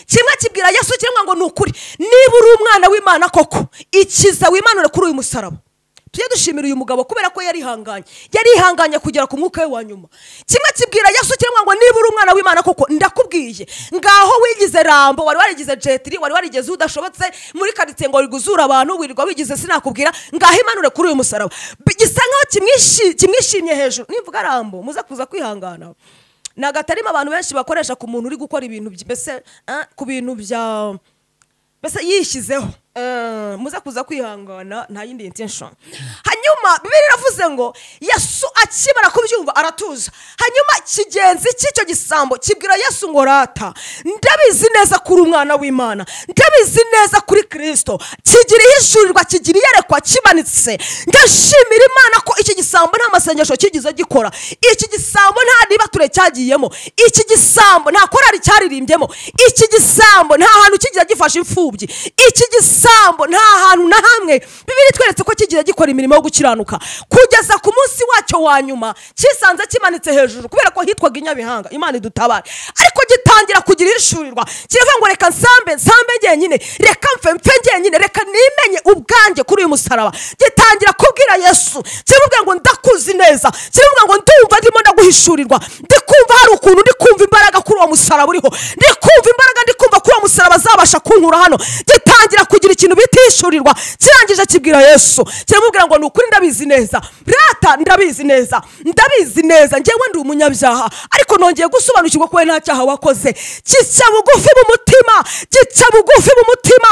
kimwe kibwira yesu kiremwa ngo ni ukuri niba uri umwana w'imana koko ikiza wimanure kuri uyu musaraba tujye dushimira uyu mugabo kubera ko yarihanganye yarihanganye kugera ku mwuka we wa nyuma kimwe kibwira yesu kiremwa ngo niba uri umwana w'imana koko ndakubwiye ngaho wigize rambo wari warigize jetiri wari warigeze udashobotse muri karitsiye ngo riguzura abantu wirirwa wigize sinakubwira ngaho imanure kuri uyu musaraba Bi- gisa nkaho kimwishi- kimwishimye hejuru nivuga rambo muze kuza kwihangana ni agatarima abantu benshi bakoresha ku muntu uri gukora ibintu by- mbese eh, ku bintu bya mbese yishyizeho Eh, muze kuza kwihangana nta yindi intention hanyuma bibiri iravuze ngo yesu akimara kubyumva aratuza hanyuma kigenzi cy'icyo gisambo kibwira yesu ngo rata ndabizi neza kuri umwana w'imana ndabizi neza kuri kirisito kigira ihishurirwa kigira iyerekwa kimanitse ndashimira imana ko iki gisambo nta masengesho kigize gikora iki gisambo nta nibature cyagiyemo iki gisambo nta korari cyaririmbye kirimo iki gisambo nta hantu kigira gifasha imfubyi iki gisambo nta hantu na hamwe bibiri tweretse ko kigira gikora imirimo yo gukiranuka kugeza ku munsi wacyo wa nyuma cyisanze kimanitse hejuru kubera ko hitwaga i nyabihanga imana idutabare ariko gitangira kugira ihishurirwa kiravuga ngo reka nsambe nsambe njyenyine reka mfe mfe njyenyine reka nimenye ubwanjye kuri uyu musaraba gitangira kubwira yesu kiramubwira ngo ndakuzi neza kiramubwira ngo ndumva ndimo ndaguhishurirwa ndikumva hari ukuntu ndi kumva imbaraga kuri uwo musaraba uriho ndi kumva imbaraga ndi kumva kuri uwo musaraba azabasha kunkura hano gitangira kugira ikintu bitishyurirwa kirangije kibwira yesu kiramubwira ngo ni ukuri ndabizi neza rata ndabizi neza ndabizi neza njyewe ndi umunyabyaha ariko nongeye gusobanukirwa ko we nta cyaha wakoze gica bugufi mu mutima gica bugufi mu mutima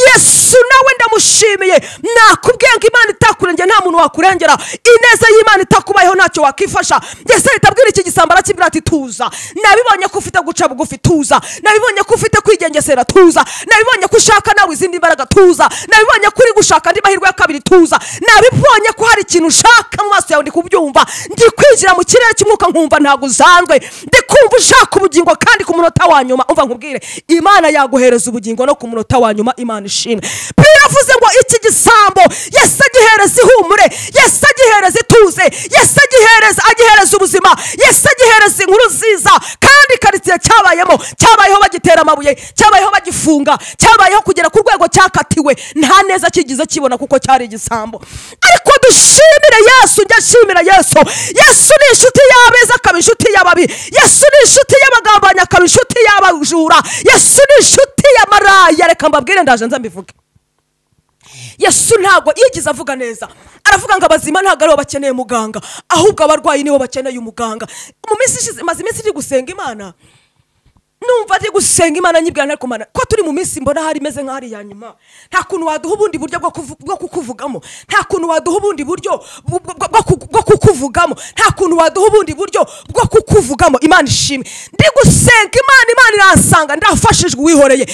yesu nawe ndamushimiye nakubwiye ngo imana itakurengera nta muntu wakurengera ineza y'imana itakubayeho ntacyo wakifasha mbese leta abwira iki gisambo arakibwira ati tuza nabibonye ko ufite guca bugufi tuza nabibonye ko ufite kwigengesera tuza nabibonye ko ushaka nawe izindi mbaraga tuza nabibonye ko uri gushaka andi mahirwe ya kabiri tuza nabibonye ko hari ikintu ushaka mu maso yawe ndi kubyumva ndi kwinjira mu kirere cy'umwuka nkumva ntabwo uzanzwe ndi kumva ushaka ubugingo kandi ku munota wa nyuma umva nkubwire imana yaguhereza ubugingo no ku munota wa nyuma imana ishimwe biravuze ngo iki gisambo yesu agihereza ihumure yesu agihereza ituze yesu agihereza agihereza ubuzima yesu agihereza inkuru nziza kandi karitsiye cyabayemo cyabayeho bagitera amabuye cyabayeho bagifunga cyabayeho kugera ku rwego cyakatiwe nta neza kigize kibona kuko cyari igisambo ariko dushimire yesu njya nshimira yesu yesu ni inshuti y'abeza akaba inshuti y'ababi yesu ni inshuti y'abagambanyi akaba inshuti y'abajura yesu ni inshuti ya maraya reka mbabwire ndaje nza mbivuge yesu ntabwo yigize avuga neza aravuga ngo abazima ntabwo aribo bakeneye muganga ahubwo abarwayi nibo bakeneye umuganga mu minsi ishize maze iminsi iri gusenga imana numva ndi gusenga imana nyibwira ntari kumana ko turi mu minsi mbona hari imeze nk'aho ari iya nyuma nta kuntu waduha ubundi buryo bwo kuvu- bwo kukuvugamo nta kuntu waduha ubundi buryo bu- bu- bwo ku- bwo kukuvugamo nta kuntu waduha ubundi buryo bwo kukuvugamo imana ishimwe ndi gusenga imana imana iransanga ndafashijwe uwihoreye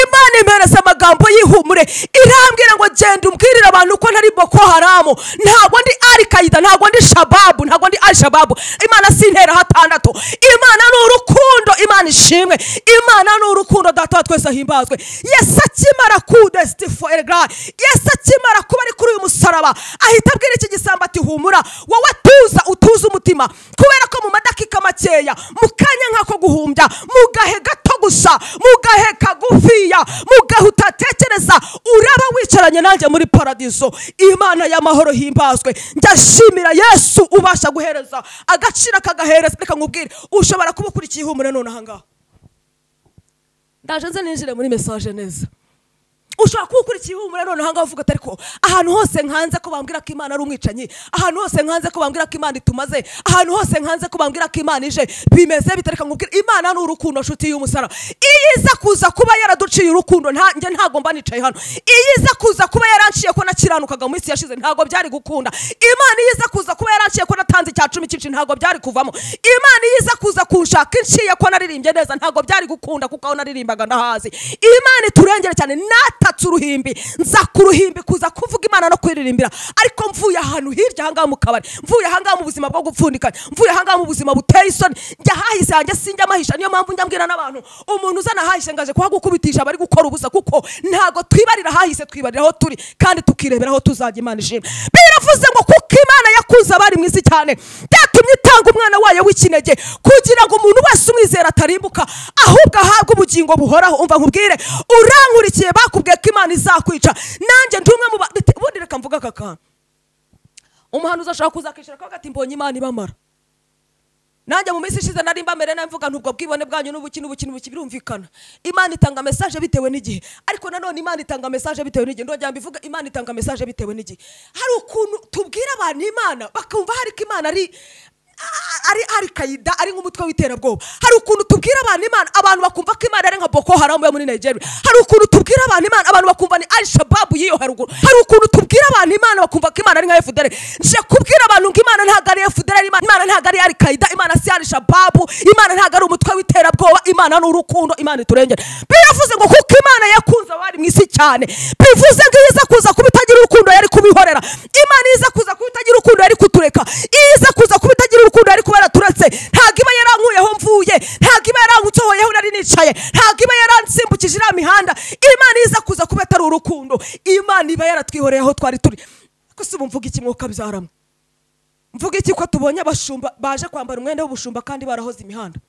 imana impereza amagambo y'ihumure irambwira ngo genda umbwirire abantu ko ntari boko haramu ntabwo ndi arikayida ntabwo ndi shababu ntabwo ndi alishababu imana sintera hatandatu imana ni urukundo imana ishimwe imana ni urukundo data wa twese ahimbazwe yesu akimara kudesitifoergara yesu akimara kuba ari kuri uyu musaraba ahita abwira iki gisambo ati humura wowe tuza utuze umutima kubera ko mu madakika makeya mu kanya nk'ako guhumbya mu gahe gato gusa mu gahe kagufiya mu gahe utatekereza uraba wicaranye nanjye muri paradiso imana y'amahoro himbazwe ndashimira yesu ubasha guhereza agaciro akagahereza reka nkubwire ushobora kuba ukurikiye ihumure none ahangaha ndaje nze ninjire muri mesaje neza ushobora kuba ukurikiye ihumure none ahangaha uvuga ati ariko ahantu hose nkanze ko bambwira ko imana ari umwicanyi ahantu hose nkanze ko bambwira ko imana itumaze ahantu hose nkanze ko bambwira ko imana ije bimeze bitareka nkubwira imana ni urukundo nshuti y'umusara iyo iza kuza kuba yaraduciye urukundo nta- njye ntabwo mba nicaye hano iyo iza kuza kuba yaranciye ko nakiranukaga mu minsi yashize ntabwo byari gukunda imana iyo iza kuza kuba yaranciye ko natanze icya cumi cyinshi ntabwo byari kuvamo imana iyo iza kuza kunshaka inciye ko naririmbye neza ntabwo byari gukunda kuko aho naririmbaga ndahazi imana iturengere cyane natatse uruhimbi nza ku ruhimbi kuza kuvuga imana no kuyiririmbira ariko mvuye ahantu hirya ahangaha mu kabari mvuye ahangaha mu buzima bwo gupfundikanya mvuye ahangaha mu buzima buteye isoni njya hahise hanjye sinjya amahisha niyo mpamvu njya mbwira n'abantu umuntu uzana ahahishe ngaje kuhagukubitisha abari gukora ubusa kuko ntabwo twibarira ahahise twibarira aho turi kandi tukirebera aho tuzajya imana ishimwe biravuze ngo kuko imana yakunze abari mu isi cyane byatumye itanga umwana wayo w'ikinege kugira ngo umuntu wese umwizera atarimbuka ahubwo ahabwe ubugingo buhoraho umva nkubwire urankurikiye bakubwiye ko imana izakwica nanjye ndi umwe mu ba- bite- ubundi reka mvuga aka kantu umuhanuzi ashobora kuzakishyura ko agati mbonye imana ibamara nanjye mu minsi ishize nari mbamere nabi mvuga ntubwo bwibone bwanyu n'ubuki n'ubuki n'ubuki birumvikana imana itanga mesaje bitewe n'igihe ariko nanone imana itanga mesaje bitewe n'igihe ndongera mbivuga imana itanga mesaje bitewe n'igihe hari ukuntu tubwira abantu imana bakumva hari ko imana ari a- ari ari kayida ari nk'umutwe w'iterabwoba hari ukuntu tubwira abantu imana abantu bakumva ko imana ari nka boko haramu yo muri nigeria hari ukuntu tubwira abantu imana abantu bakumva ni al shababu y'iyo haruguru hari ukuntu tubwira abantu imana bakumva ko imana ari nka fdr nje kubwira abantu ngo imana ntabwo ari fdr imana imana ntabwo ari al qaida imana si al shababu imana ntabwo ari umutwe w'iterabwoba imana ni urukundo imana iturengera biravuze ngo kuko imana yakunze abari mu isi cyane bivuze ngo iyo iza kuza kuba itagira urukundo yari kubihorera imana iyo iza kuza kuba itagira urukundo yari kutureka iyo iza kuza kuba itagira urukundo yari kuba yaraturetse ntabwo iba yarankuyeho mvuye ntabwo iba yaransohoyeho nari nicaye ntabwo iba yaransimbukije iriya mihanda imana iyo iza kuza kuba atari urukundo imana iba yaratwihoreye aho twari turi ko si ubu mvuga iki mwuka byaramo mvuga iki ko tubonye abashumba baje kwambara umwenda w'ubushumba kandi barahoze imihanda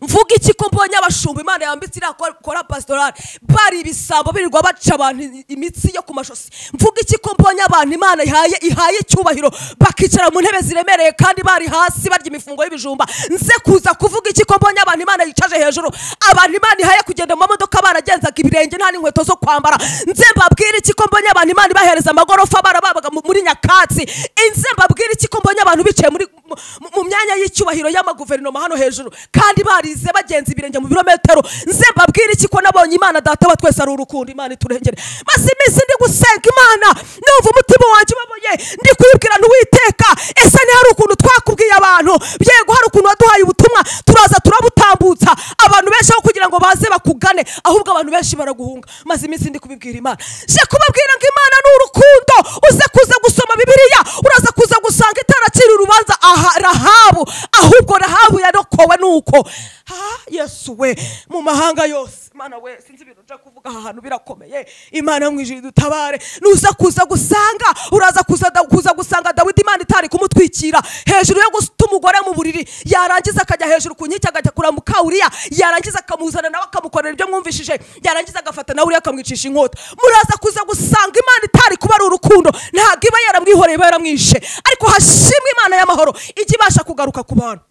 mvuga iki ko mbonye abashumba imana yambitse iriya kora- kora pasitorali bari ibisambo birirwa baca abantu i- imitsi yo ku mashosi mvuga iki ko mbonye abantu imana ihaye ihaye icyubahiro bakicara mu ntebe ziremereye kandi bari hasi barya imifungo y'ibijumba nze kuza kuvuga iki ko mbonye abantu imana yicaje hejuru abantu imana ihaye kugenda mu mamodoka baragenzaga ibirenge nta n'inkweto zo kwambara nze mbabwire iki ko mbonye abantu imana ibahereza amagorofa barababaga mu- muri nyakatsi nze mbabwire iki ko mbonye abantu bicaye muri mu- mu- mu myanya y'icyubahiro y'amaguverinoma hano hejuru kandi barize bagenza ibirenge mu birometero nze mbabwire iki ko nabonye imana data wa twese ari urukundo imana iturengere maze iminsi ndi gusenga imana numva umutima wanjye ubabuye ndi kuyibwira ntiwiteka ese ni hari ukuntu twakubwiye abantu yego hari ukuntu waduhaye ubutumwa turaza turabutambutsa abantu benshi aho kugira ngo baze bakugane ahubwo abantu benshi baraguhunga maze iminsi ndi kubibwira imana je kubabwira ngo imana ni urukundo uze kuza gusoma bibiliya uraza kuza gusanga itaracira urubanza aha rahabu ahubwo rahabu yarokowe nuko ha yesu we mu mahanga yose imana we sinzi ibintu nja kuvuga aha hantu birakomeye imana mwijiri dutabare nuza kuza gusanga uraza kuza da- kuza gusanga dawidi imana itari kumutwikira hejuru yo guta umugore mu buriri yarangiza akajya hejuru ku nkike akajya kureba mukawuriya yarangiza akamuzana nawe akamukorera ibyo mwumvishije yarangiza agafata nawe uriya akamwicisha inkota muraza kuza gusanga imana itari kuba ari urukundo ntabwo iba yaramwihoreye iba yaramwishe ariko hashimwe imana y'amahoro ijya ibasha kugaruka ku bantu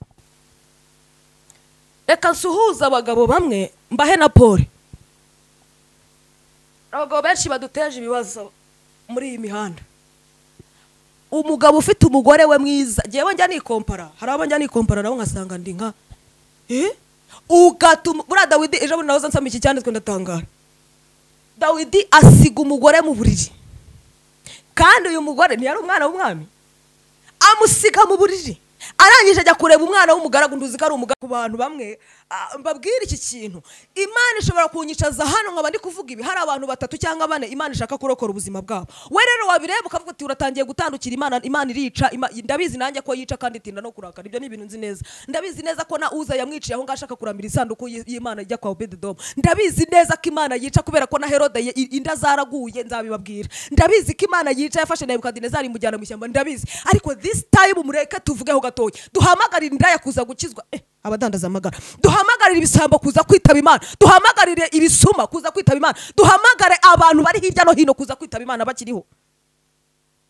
reka nsuhuze abagabo bamwe mbahe na pole abagabo benshi baduteje ibibazo muri iyi mihanda umugabo ufite umugore we mwiza ngewe njya nikompara hari abo njya nikompara nabo nkasanga ndi nka eh? ugatuma buriya dawidi ejo bundi nahoze nsoma iki cyanditswe ndatangara dawidi asiga umugore mu buriri kandi uyu mugore ntiyari umwana w'umwami amusiga mu buriri arangije ajya kureba umwana w'umugaragu nduzi ko ari umugaragu ku bantu bamwe ah, mbabwire iki kintu imana ishobora kunyicaza hano nkaba ndi kuvuga ibi hari abantu batatu cyangwa bane imana ishaka kurokora ubuzima bwabo we rero wabireba ukavuga uti uratangiye gutandukira imana imana irica Ima- ndabizi nanjye ko yica kandi itinda no kurakara ibyo ni ibintu nzi neza ndabizi neza ko na uza yamwiciye aho ngaho ashaka kuramira isanduku y- y'imana ijya kwa obededomu ndabizi neza ko imana yica kubera ko na herode ye- i- inda zaraguye nzabibabwira ndabizi ko imana yica yafashe nebukadinezari imujyana mu ishyamba ndabizi ariko this time mureke tuvugeho gatoya duhamagarire indaya kuza gukizwa Eh, abadandaza amagara duhamagarire ibisambo kuza kwitaba imana duhamagarire ibisuma kuza kwitaba imana duhamagare abantu bari hirya no hino kuza kwitaba imana bakiriho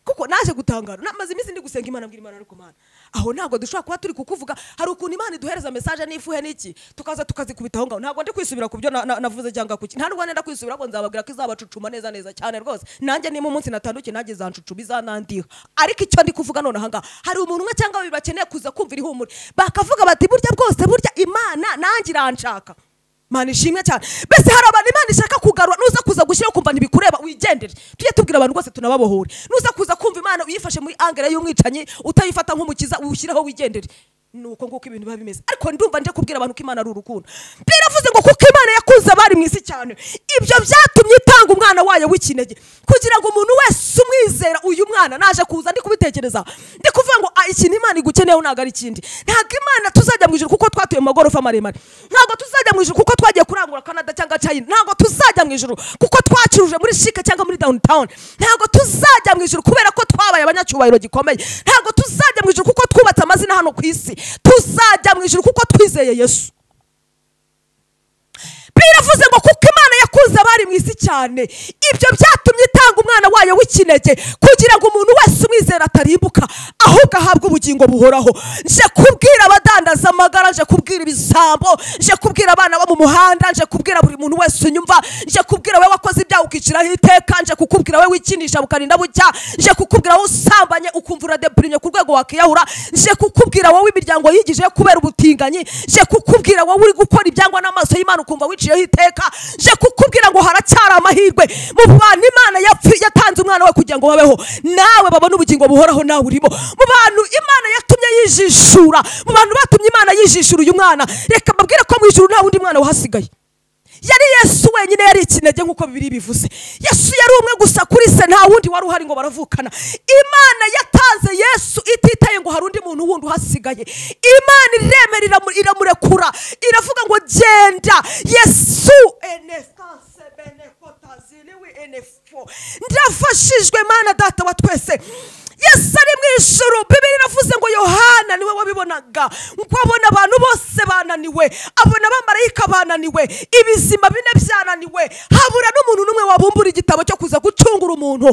kuko naje gutangara namaze iminsi ndi gusenga imana mbwira imana ariko mana aho ntabwo dushobora kuba turi kukuvuga hari ukuntu imana iduhereza mesaje n'ifuhe n'iki tukaza tukazikubitaho ngaho ntabwo ndi kwisubira ku byo na- na- navuze cyangwa kuki nta nubwo nenda kwisubira ngo nzababwira ko izabacucuma neza neza cyane rwose nanjye niba umunsi natandukiye nanjye zancucuma izanandiha ariko icyo ndi kuvuga none aha ngaha hari umuntu umwe cyangwa babiri bakeneye kuza kumvira ihumure bakavuga bati burya bwose burya imana nanjye iranshaka mana ishimwe cyane mbese hari abantu imana ishaka kugarura nuza kuza gushyiraho ukumva ntibikureba wigendere tujye tubwira abantu rwose tunababohore nuza kuza kumva imana uyifashe muri angere y'umwicanyi utayifata nk'umukiza uwushyiraho wigendere ni uko nguko ibintu biba bimeze ariko ndumva nje kubwira abantu ko imana ari urukundo biravuze ngo kuko imana yakunze abari mu isi cyane ibyo byatumye itanga umwana wayo w'ikinege kugira ngo umuntu wese umwizera uyu mwana naje kuza ndi kubitekereza ndi kuvuga ngo "Ah, ikintu imana igukeneyeho ntabwo ari ikindi ntabwo imana tuzajya mu ijuru kuko twatuye mu magorofa maremare ntabwo tuzajya mu ijuru kuko twagiye kurangura canada cyangwa china ntabwo tuzajya mu ijuru kuko twacuruje muri shike cyangwa muri downtown ntabwo tuzajya mu ijuru kubera ko twabaye abanyacyubahiro gikomeye ntabwo tuzajya mu ijuru kuko twubatse amazina hano ku isi tuzajya mu ijuru kuko twizeye yesu biravuze ngo kuko imana yakunze abari mu isi cyane ibyo byatumye itanga umwana wayo w'ikinege kugira ngo umuntu wese umwizera atarimbuka ahubwo ahabwe ubugingo buhoraho nje kubwira abadandaza amagara nje kubwira ibisambo nje kubwira abana bo mu muhanda nje kubwira buri muntu wese unyumva nje kubwira wowe wakoze ibyaha ukiciraho iteka nje kukubwira wowe wikinisha bukarinda bucya nje kukubwira wowe usambanye ukumva uradepurinye ku rwego wakiyahura nje kukubwira wowe imiryango yigije kubera ubutinganyi nje kukubwira wowe uri gukora ibyangwa n'amaso y'imana ukumva wiciyeho iteka nje kukubwira ngo haracyari amahirwe mu bantu imana yapfi- yatanze umwana we kugira ngo babeho nawe babone ubugingo buhoraho nawe urimo mu bantu imana yatumye yijishura mu bantu batumye imana yijishura uyu mwana reka mbabwire ko mu ijuru nta wundi mwana wahasigaye yari yesu wenyine yari ikinege nk'uko bibiri bivuze yesu yari umwe gusa kuri se nta wundi wari uhari ngo baravukana imana yatanze yesu ititaye ngo hari undi muntu wundi uhasigaye imana iremera iramu- iramurekura iravuga ngo genda yesu enesanse bene kotaziriwi enefo ndafashijwe mana data wa twese yesu ari mu ijuru bibiri iravuze ngo yohana niwe wabibonaga ngo abona abantu bose bananiwe abona abamarayika bananiwe ibizima bine byananiwe habura n'umuntu n'umwe wabumbura igitabo cyo kuza gucungura umuntu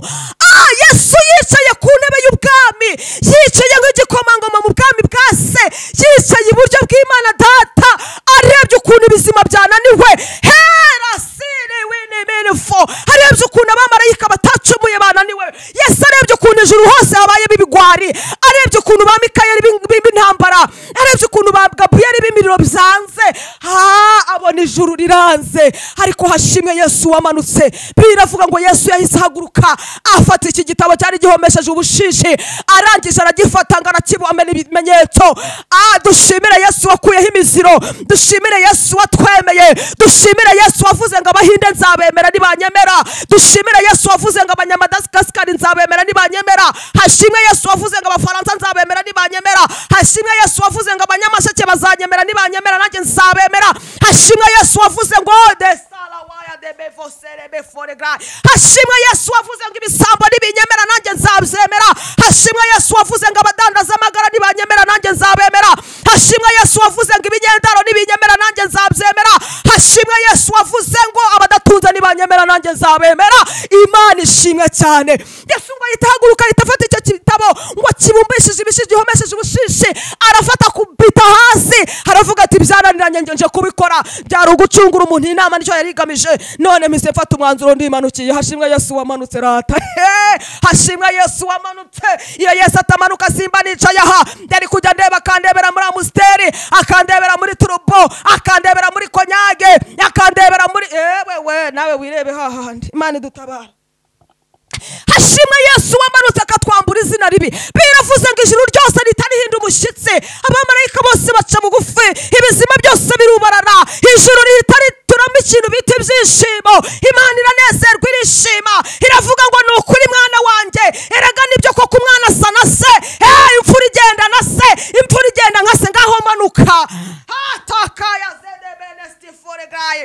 ah yesu yicaye ku ntebe y'ubwami yicaye nk'igikomangoma mu bwami bwa se yicaye iburyo bw'imana data arebye ukuntu ibizima byananiwe hera siriwe nimenefo arebye ukuntu abamarayika batacumuye bananiwe yesu arebye ukuntu ijuru hose habayemo ibigwari arebye ukuntu ba mikayeli b'in- b'in- b'intambara arebye ukuntu ba gaburiyeli b'imiriro byanze ha abona ijuru riranze ariko hashimwe yesu wamanutse biravuga ngo yesu yahise ahaguruka afata iki gitabo cyari gihomesheje ubushishi arangije aragifata ngo arakibume n'ibimenyetso Ah, dushimire yesu wakuyeho imiziro dushimire yesu watwemeye dushimire yesu wavuze ngo abahinde nzabemera nibanyemera dushimire yesu wavuze ngo abanyamadagasikasikari nzabemera nibanyemera hashimwe yesu wavuze ngo abafaransa nzabemera nibanyemera hashimwe yesu wavuze ngo abanyamasheke bazanyemera nibanyemera nanjye nzabemera hashimwe yesu wavuze ngo desala waya debevoserebe foregra hashimwe yesu wavuze ngo ibisambo nibinyemera nanjye nzabyemera hashimwe yesu wavuze ngo abadandaza amagara nibanyemera nanjye nzabemera hashimwe yesu wavuze ngo ibigendaro nibinyemera nanjye nzabyemera hashimwe yesu wavuze ngo abadatunze nibanyemera nanjye nzabemera imana ishimwe cyane yesu ngo ahita ahaguruka ahita afata icyo gitabo ngo kibumbishije ibishije gihomesheje ubushishi arafata akubita hasi aravuga ati byaraniranye njye nje kubikora byari ugucungura umuntu iyi nama nicyo yari igamije none mise mfata umwanzuro ndimanukiye hashimwe yesu wamanutse rata He! hashimwe yesu wamanutse iyo yesu atamanuka simba nicaye aha yari kujya ndeba akandebera muri amusiteri akandebera muri turubo akandebera muri konyage akandebera muri ewe we nawe wirebe hahandi imana idutabara hashimwe yesu wamanutse akatwambura izina ribi biravuze ngo ijuru ryose ritarihinda umushyitsi abamarayika bose baca bugufi ibizima byose birubarara ijuru ritarituramo ikintu bita ibyishimo imana iranezerwa irishima iravuga ngo ni ukuri mwana wanjye erega nibyo koko umwana asa na se Eh, imfura igenda na se imfura igenda nka se ngaho manuka hatakaya zedebene stiforegaye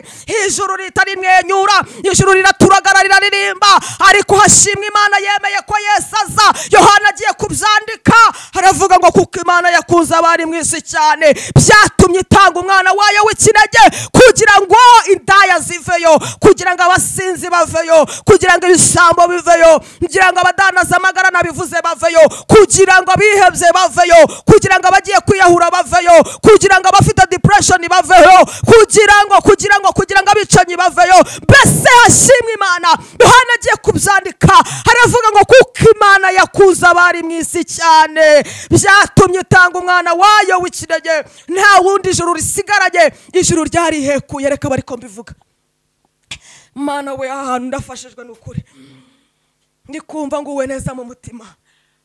ijuru ritarimwenyura ijuru riraturagarara riririmba ariko hashimwe imana yemeye ko yesu aza yohana agiye kubyandika hari aravuga ngo kuko imana yakunze abari mu isi cyane byatumye itanga umwana wayo w'ikinege kugira ngo indaya ziveyo kugira ngo abasinzi baveyo kugira ngo ibisambo biveyo kugira ngo abadanaza amagarana bivuze baveyo kugira ngo abihebye baveyo kugira ngo abagiye kwiyahura baveyo kugira ngo abafite depression baveyo kugira ngo kugira ngo kugira ngo abicanyi baveyo mbese hashimwe imana yohana agiye kubyandika haravuga ngo kuko imana yakuze abari mu isi cyane byatumye itanga umwana wayo w'ikinege nta wundi ijuru risigaranye ijuru ryarihekuye reka bari ko mbivuga mana we aha hantu ndafashijwe n'ukuri ndi kumva nguwe neza mu mutima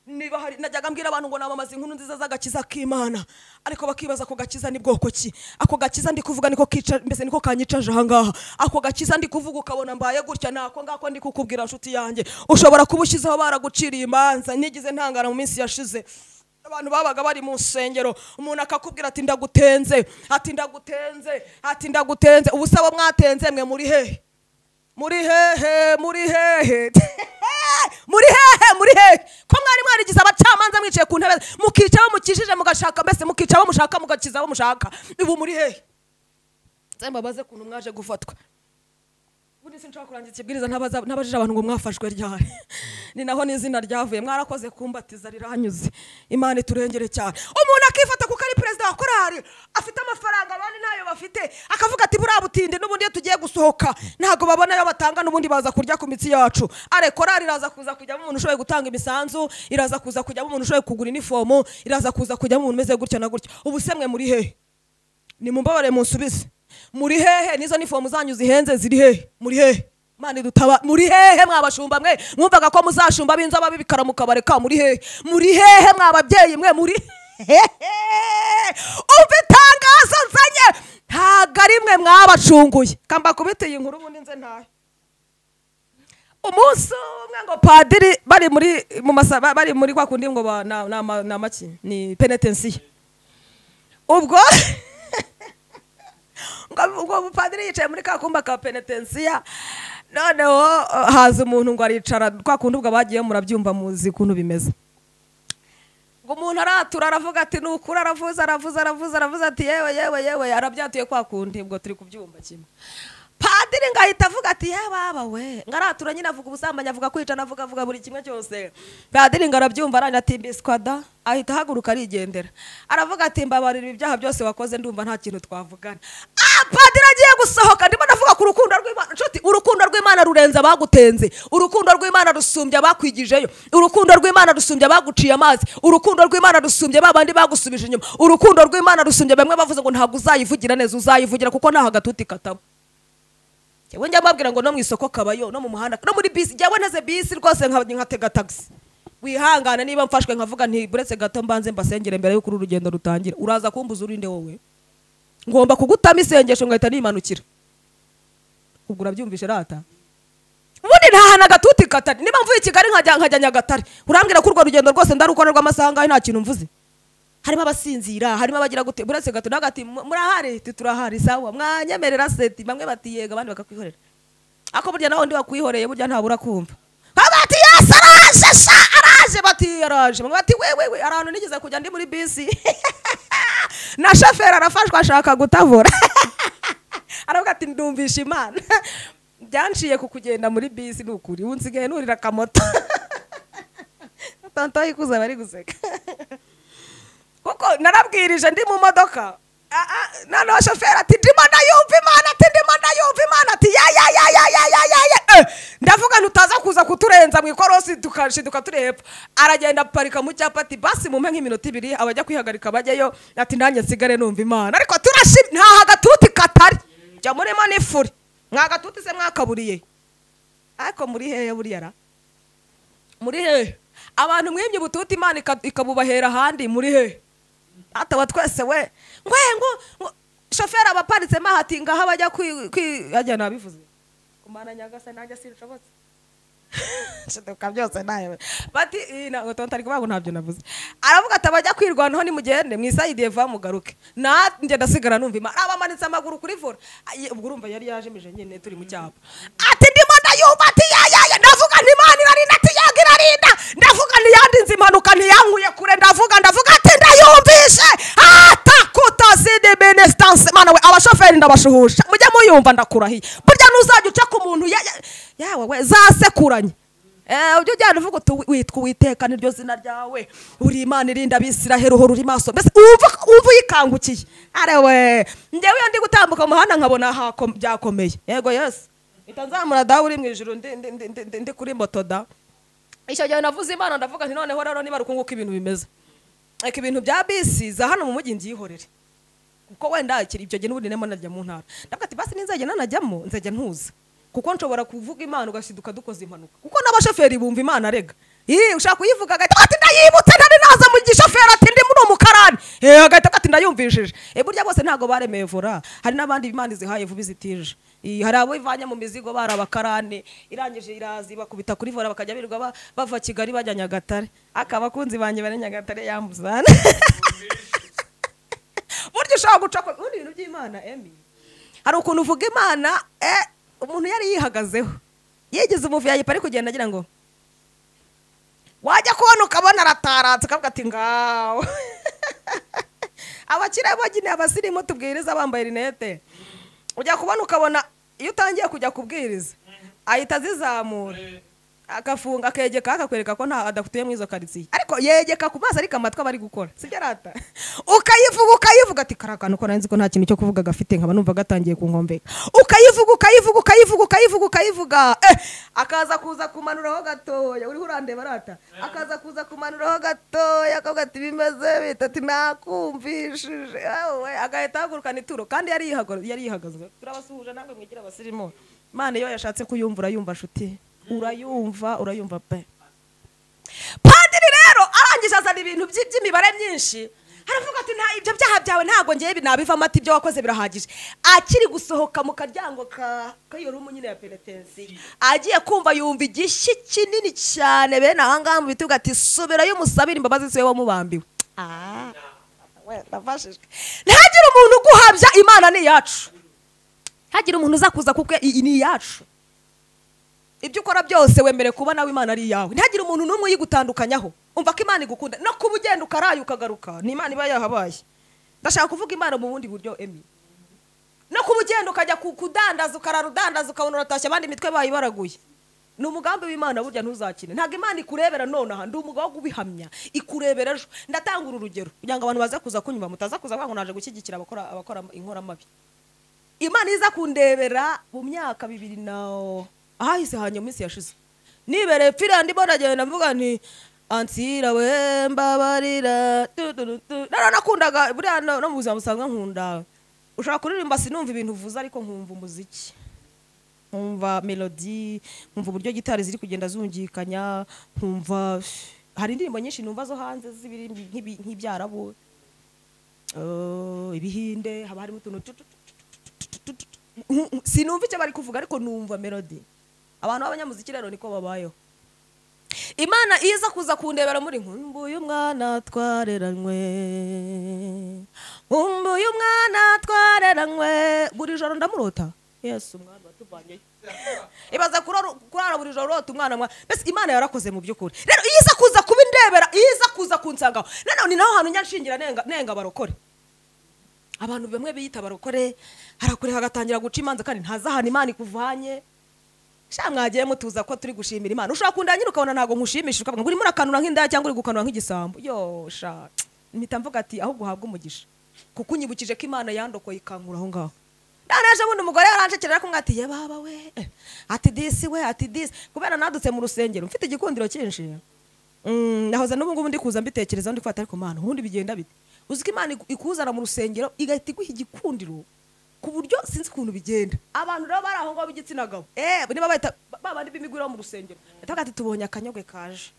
niba hari najyaga mbwira abantu ngo namamaza inkuru nziza z'agakiza k'imana ariko bakibaza ako gakiza ni bwoko ki ako gakiza ndi kuvuga niko kica mbese niko kanyicaje ahangaha ako gakiza ndi kuvuga ukabona mbaye gutya ni ako ngako ndi kukubwira nshuti yanjye ushobora kuba ushyizeho baraguciriye imanza nigize ntangana mu minsi yashize abantu babaga bari mu nsengero umuntu akakubwira ati ndagutenze ati ndagutenze ati ndagutenze ubu se abo mwatenze mwe muri hehe muri hehe muri hehe muri hehe muri hehe ko mwari mwarigize abacamanza mwicaye ku ntebe mukica abo mukijije mugashaka mbese mukica abo mushaka mugakiza abo mushaka ubu muri hehe nze mbabaze ukuntu mwaje gufatwa ubundi sinshobora kurangiza ikibwiriza ntabaza- ntabajije abantu ngo mwafashwe ryari ni naho n'izina ryavuye mwarakoze kumbatiza riranyuze imana iturengere cyane umuntu akifata kuko ari perezida wa korari afite amafaranga abandi ntayo bafite akavuga ati buriya butinde n'ubundi iyo tugiye gusohoka ntabwo babona ayo batanga n'ubundi baza kurya ku mitsi yacu are korari iraza kuza kujyamo umuntu ushoboye gutanga imisanzu iraza kuza kujyamo umuntu ushoboye kugura inifomu iraza kuza kujyamo umuntu umeze gutya na gutya ubu se mwe muri hehe nimumbabare munsubize muri hehe nizo nifomu zanyu zihenze ziri hehe muri hehe Mana idutaba muri hehe mwabashumba mwe mwumvaga ko muzashumba b'inzoba b'ibikara mukabareka muri hehe muri hehe mwababyeyi mwe muri hehe umva itangazo nzanye ntago ari mwe mwabacunguye kamba kubitiye inkuru ubundi nze ntayo umunsi umwe ngo padiri bari muri mu masa ba- bari muri kwa kundi ngo ba- na- na- na- na maki ni penetensiya ubwo ngo- ubwo mupadiri yicaye muri ka kumba ka penetensiya noneho eh, haza umuntu ngo aricara kwa kundi ubwo abagiyeyo murabyumva muzi ukuntu bimeze ngo umuntu aratura aravuga ati ni ukuri aravuze aravuze aravuze aravuze ati yewe yewe yewe arabyatuye kwa kundi ubwo turi kubyumva kimwe padiri ngo ahita avuga ati ye baba we ngo aratura nyine avuga ubusambanyi avuga kwicana avuga avuga buri kimwe cyose padiri ngo arabyumva aranya ati mbiswada ahita ahaguruka arigendera aravuga ati mbabarira ibyaha byose wakoze ndumva nta kintu twavugana ah padiri agiye gusohoka ndimo ndavuga ku rukundo rw'imana nshuti urukundo rw'imana rurenze abagutenze urukundo rw'imana rusumbye abakwigijeyo urukundo rw'imana rusumbye abaguciye amazi urukundo rw'imana rusumbye ba bandi bagusubije inyuma urukundo rw'imana rusumbye bamwe bavuze ngo ntabwo uzayivugira neza uzayivugira kuko ntaho agatuti kataba njyewe njya mbabwira ngo no mu isoko kabayo no mu muhanda no muri bisi njyewe naze bisi rwose nka- nkatega tagisi wihangane niba mfashwe nkavuga nti buretse gato mbanze mbasengere mbere y'uko uru rugendo rutangira uraza kumbuza urinde wowe ngomba kugutamo isengesho ngahita nimanukira ubwo urabyumvishe rata ubundi ntahana agatuti katari niba mvuye i kigali nkajya nkajya nyagatare urambwira ko urwo rugendo rwose ndarukora rw'amasaha ngahe nta kintu mvuze harimo abasinzira harimo abagira gute buretse gato nawe ati "Mu- murahari Ati, turahari sawa mwanyemerera seti bamwe bati yego abandi bakakwikorera ako burya nawe undi wakwihoreye burya ntabura kumva bamwe bati yesi araje sha araje bati araje bamwe bati wewe we ahantu nigeze kujya ndi muri bisi na shoferi arafashwe ashaka gutabura aravuga ati ndumvisha imana byanciye ku kugenda muri bisi ni ukuri ubu nsigaye nurira akamoto tonto yikuza bari guseka kuko narabwirije ndi mu modoka Ah, ah, noneho shoferi ati ndimo ndayumva imana ati ndimo ndayumva imana ati ya ya ya ya ya ya ya ya Eh, ndavuga ntutaza kuza kuturenza mu ikorosi tukashiduka turi hepfo aragenda aparika mu cyapa ati basi mumpe nk'iminota ibiri abajya kwihagarika bajyayo ati nanjye nsigare numva imana ariko turashima ntaho agatuti katari jya murimo n'ifuri mwagatuti se mwakaburiye ariko muri hehe buriya ra muri hehe abantu mwimye ubututi imana ika- ikabubahera ahandi muri hehe ataba twese we ngwe ngo shoferi aba aparitsemo hati ngaho abajya kwi kwi- ajya nabivuze kumana nyagase nanjye sinshobotse shiduka byose nawe bati "Ii, ntabwo tonto ari kuvuga ngo ntabyo navuze aravuga ati abajya kwirwanaho nimugende mwisayidiye va mugaruke nanjye ndasigara numva imana abamanitse amaguru kuri vora Ayi, ubwo urumva yari yajimije nyine turi mu cyapa ati ndimo ndayumva ati yayaya ndavuga nti imana irarinda ati yego irarinda ndavuga ntiyandinze impanuka ntiyankuye kure ndavuga ndavuga ndabashuhusha mujya muyumva ndakurahiye burya n'uzajya uca ku muntu ya- ya- yawe we zasekuranye Eh, ujya ujyana uvuga uti "Wi- witwa uwiteka niryo zina ryawe uri imana irinda abisiraheli uhora uri maso mbese wumva wumva uyikangukiye arewe njyewe iyo ndi gutambuka mu muhanda nkabona hako- byakomeye yego yose mpita nzamura dawe uri mu ijuru ndi- ndi- ndi- ndi- ndi- ndi kuri moto da icyo gihe navuze imana ndavuga nti noneho rero niba rukungu uko ibintu bimeze reka ibintu bya bisi za hano mu mujyi nbyihorere kuko wenda ikiri icyo gihe n'ubundi ndimo najya mu ntara ndavuga ati basi ninzajya nanajyamo nzajya ntuza kuko nshobora kuvuga imana ugashiduka dukoze impanuka kuko n'abashoferi bumva imana arega ii ushaka kuyivuga agahita ati ndayibutse ntari naza mu gishoferi ati ndi muri umukarani eh agahita ati ndayumvishije eh burya bose ntabwo baremeye vora hari n'abandi imana izihaye vuba izitije Ii, hari abo ivanye mu mizigo bari abakarani irangije irazi bakubita kuri vora bakajya birirwa ba- bava kigali bajya nyagatare aka abakunzi banjye bari nyagatare yambuzana burya ushobora guca ku ubundi ibintu by'imana emi hari ukuntu uvuga imana eh, umuntu yari yihagazeho yigize umuvu yayipa ari kugenda agira ngo wajya kubona ukabona arataratse ukavuga ati ngaho abakire bagine abasirimu tubwiriza bambaye rinete ujya kubona ukabona iyo utangiye kujya kubwiriza ahita azizamura agafunga akegeka akakwereka ko nta adatuye muri izo karitsiye ariko yegeka ku maso ariko amatwi aba ari gukora sibyo arata ukayivuga ukayivuga ati karakana uko narinzi ko nta kintu cyo kuvuga gafite nkaba numva gatangiye kunkombeka ukayivuga ukayivuga ukayivuga ukayivuga ukayivuga eh akaza kuza kumanuraho gatoya uriho urandeba arata akaza kuza kumanuraho gatoya akavuga ati bimeze bita ati nakumvishije awe agahita ahagurukana ituro kandi yari yihagaze yari yihagaze turabasuhuje namwe mwigira abasirimu imana iyo yashatse kuyumva urayumva nshuti urayumva urayumva pe padiri rero arangije azana ibintu byi- by'imibare myinshi aravuga ati nta ibyo byaha byawe ntabwo ngewe nabivamo ati ibyo wakoze birahagije akiri gusohoka mu karyango ka k'iyo rumu nyine ya penetensiyo agiye kumva yumva igishyi kinini cyane bene aha ngaha mu bitugu ati subirayo umusabire imbabazi siwe wamubambiwe Ah, we, ndafashijwe ntihagire umuntu uguhabya imana ni iyacu ntihagire umuntu uza kuza kuko iyi ni iyacu ibyo ukora byose wemere kuba nawe imana ari iyawe ntihagire umuntu n'umwe uyigutandukanyaho umva ko imana igukunda no kuba ugenda ukaraye ukagaruka ni imana iba yahabaye ndashaka kuvuga imana mu bundi buryo emi no kuba ugenda ukajya ku- kudandaza ukarara udandaza ukabona uratashye abandi imitwe bayibaraguye ni umugambi w'imana burya ntuzakine ntabwo imana ikurebera nonaha ndi umugabo wo kubihamya ikurebera ejo ndatanga uru rugero kugira ngo abantu baze kuza kunyumva mutaza kuza kuvuga ngo naje gushyigikira abakora abakora inkoramabi imana iza kundebera mu myaka bibiri na ahahise hanyuma isi yashize nibereye finland mbona agenda mvuga nti ansira we mbabarira tu, tu, tu, tu." nara nakundaga buriya no no mu buzima busanzwe nkunda ushobora kuririmba sinumva ibintu uvuze ariko nkumva umuziki nkumva melodi nkumva uburyo gitari ziri kugenda zungikanya nkumva hari indirimbo nyinshi numva zo hanze z'ibiri nk'ibi- nk'ibyarabu Eh, ibihinde haba harimo utuntu tu- tu- tu- sinumva icyo bari kuvuga ariko numva melody abantu b'abanyamuziki rero niko babayeho imana iza kuza kundebera muri nkumbuye umwana twareranywe nkumbuye umwana twareranywe buri joro ndamurota yesu umwana watuvanyeyo ibaza kurora- kurara buri joro urota umwana mwa mbese imana yarakoze mu by'ukuri rero iyo iza kuza kuba indebera iyo iza kuza kunsangaho noneho ni naho hantu nyanshingira nenga- nenga barokore abantu bamwe biyita barokore harakure hagatangira guca imanza kandi ntazahana imana ikuvanye sha mwagiye mutuza ko turi gushimira imana ushobora kundanyira ukabona ntabwo nkushimishije ukavuga ngo urimo urakanura nk'indaya cyangwa uri gukanura nk'igisambo yo sha mpita mvuga ati ahubwo uhabwe umugisha kuko unyibukije ko imana yandokoye ikankura aho ngaho none ejo bundi umugore yaranshekera kumwe ati ye baba we eh, ati disi we ati disi kubera nadutse mu rusengero mfite igikundiro cyinshi Mm, nahoze n'ubu ngubu ndi kuza mbitekerezaho ndi kwata ariko mana ubundi bigenda bite uzi ko imana iku- ikuzana mu rusengero igahita iguha igikundiro ku buryo sinzi ukuntu bigenda abantu rero bari aho ngaho b'igitsina gabo eh niba bahita babandi b'imigwiro bo mu rusengero batavuga ati tubonye akanyogwe kaje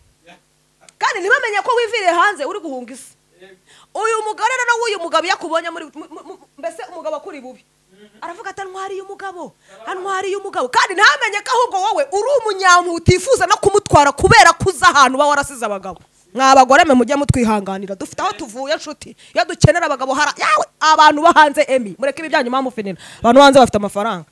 kandi ntibamenye ko wiviriye hanze uri guhunga isi uyu mugore rero w'uyu mugabo iyo akubonye muri mu- mu- mu- mbese umugabo akuri bubi aravuga ati antwariye umugabo antwariye umugabo kandi ntamenye ko ahubwo wowe uri umunyamu utifuza no kumutwara kubera ko uzi ahantu uba warasize abagabo mwa bagore mwe mujye mutwihanganira dufite aho tuvuye nshuti iyo dukenera abagabo hara yawe abantu bo hanze emi mureke ibi byanyu mwamufinira abantu bo hanze bafite amafaranga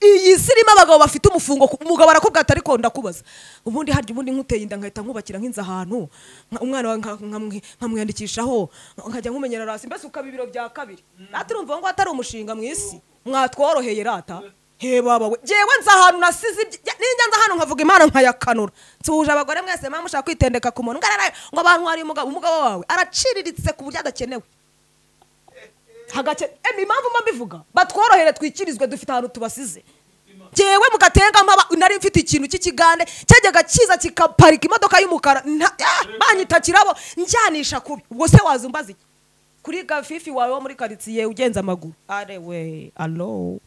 iyi si irimo abagabo bafite umufungo ku- umugabo arakubwira ati ariko ndakubaza ubundi harya ubundi nkuteye inda nkahita nkubakira nk'inzu ahantu nka- umwana wawe nka- nkamwi- nkamwiyandikishaho nkajya nkumenyera hasi mbese ukaba ibiro bya kabiri natwe urumva ngo atari umushinga mu isi mwatworoheye rata heba bawe ngewe nzi ahantu nasize ibya- ninjya nzi ahantu nkavuga imana nkayakanura nsuhuje abagore mwese mpamvu ushaka kwitendeka ku muntu ngararaye ngo abantu hari umugabo umugabo wawe araciriritse ku buryo adakenewe hagake emi impamvu mba mbivuga batworohere twikirizwe dufite ahantu tubasize ngewe mugatenga mpaba nari mfite ikintu cy'ikigande cyajyaga kiza kikaparika imodoka y'umukara nta- ah, banyita kirabo njyanisha kubi ubwo se wazumbaza iki kuri gafifi wawe wo muri karitsiye ugenza amaguru are we alo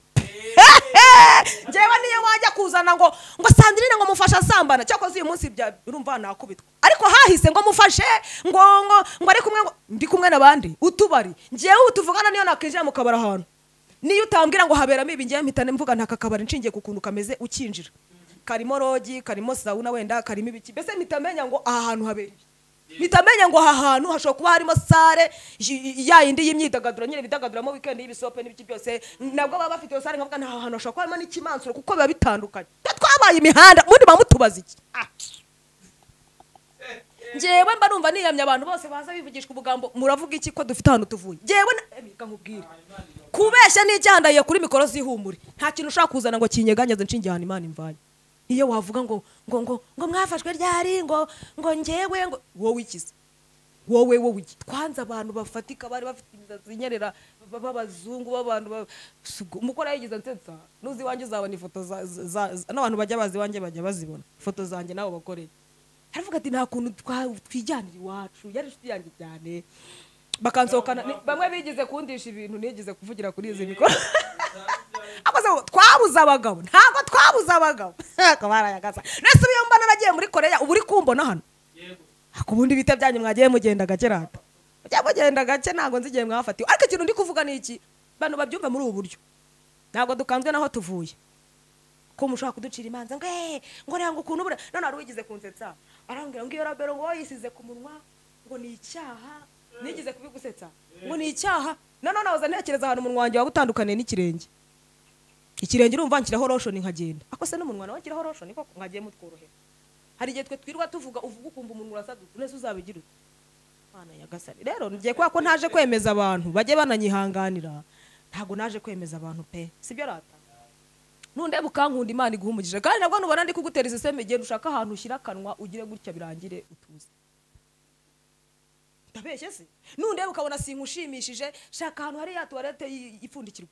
ngewe niyo wajya kuzana ngo ngo sandirine ngo mufashe asambana cyakoze uyu munsi bya urumva nakubitwa ariko hahise ngo mufashe ngo ngo ngo ari kumwe ngo ndi kumwe n'abandi utubari ngewe ubu tuvugana niyo nakinjira mu kabari ahantu niyo utambwira ngo haberamo ibi ngewe mpita mvuga nta kakabari nshingiye ku kuntu kameze ukinjira karimo rogi karimo sauna wenda karimo ibiki mbese mpita menya ngo aha hantu habera ibi mpita menya ngo aha hantu hashobora kuba harimo sare y- y- ya yindi y'imyidagaduro nyine bidagaduramo wikendi y'ibisope n'ibiki byose nabwo baba bafite iyo sare nkavuga nta hantu hashobora kuba harimo n'ikimansuro kuko biba bitandukanye twe twabaye imihanda ubundi bamutubaza iki Ah. ngewe mba numva niyamye abantu bose baza bivugishwa ubugambo muravuga iki ko dufite ahantu tuvuye ngewe na- Eh, reka nkubwire kubeshya n'icyandaye kuri mikoro zihumure nta kintu ushaka kuzana ngo kinyeganyaze nshingiye ahantu imana imvanye iyo wavuga ngo ngo ngo ngo mwafashwe ryari ngo ngo ngewe ngo wowe ikize wowe wowe iki twanze abantu bafatika bari bafite imisatsi inyerera ba- b'abazungu b'abantu ba- Sugu- umukoro yayigize nsetsa nuzi iwanjye uzabona ifoto za- za- za- za- n'abantu bajya bazi iwanjye bajya bazibona ifoto zanjye n'abo bakoreye aravuga ati nta kuntu twa- twijyanira iwacu yari inshuti yanjye cyane bakansohokana ni- bamwe bigize kundisha ibintu nigize kuvugira kuri izi mikoro akoze ngo twabuze abagabo ntabwo twabuze abagabo Ako barayagasa nese iyo mbona nagiye muri koreya ubu uri kumbona hano ku bundi bita byanyu mwagiye mugenda gake rata mujya mugenda gake ntabwo nzi igihe mwafatiwe ariko ikintu ndi kuvuga ni iki bantu babyumva muri ubu buryo ntabwo dukanzwe naho tuvuye ko mushobora kuducira imanza ngo eee ngo reba ngo ukuntu buriya none wari wigize kunsetsa arambwira ngo iyo rabero ngo woyisize ku munwa ngo ni icyaha nigize kubigusetsa ngo ni icyaha none nahoze ntekereza ahantu umunwa wanjye waba utandukaniye n'ikirenge ikirenge urumva nshyiraho roshoni nkagenda ako se n'umunwa nawe nshyiraho roshoni koko nkagiye mutworohera hari igihe twe twirwa tuvuga uvuga ukumva umuntu urasaduka nese uzabigira ute Mana nyagasani rero ngiye kubera ko ntaje kwemeza abantu bajye bananyihanganira ntabwo naje kwemeza abantu pe sibyo rata nundeba ukankunda imana iguha umugisha kandi nabwo nubona ndi kugutera iseseme igihe ushaka ahantu ushyira akanwa ugire gutya birangire utuze ndabeshye se nundeba ukabona sinka ushimishije shaka ahantu hari ya tuwarete y- ipfundikirwa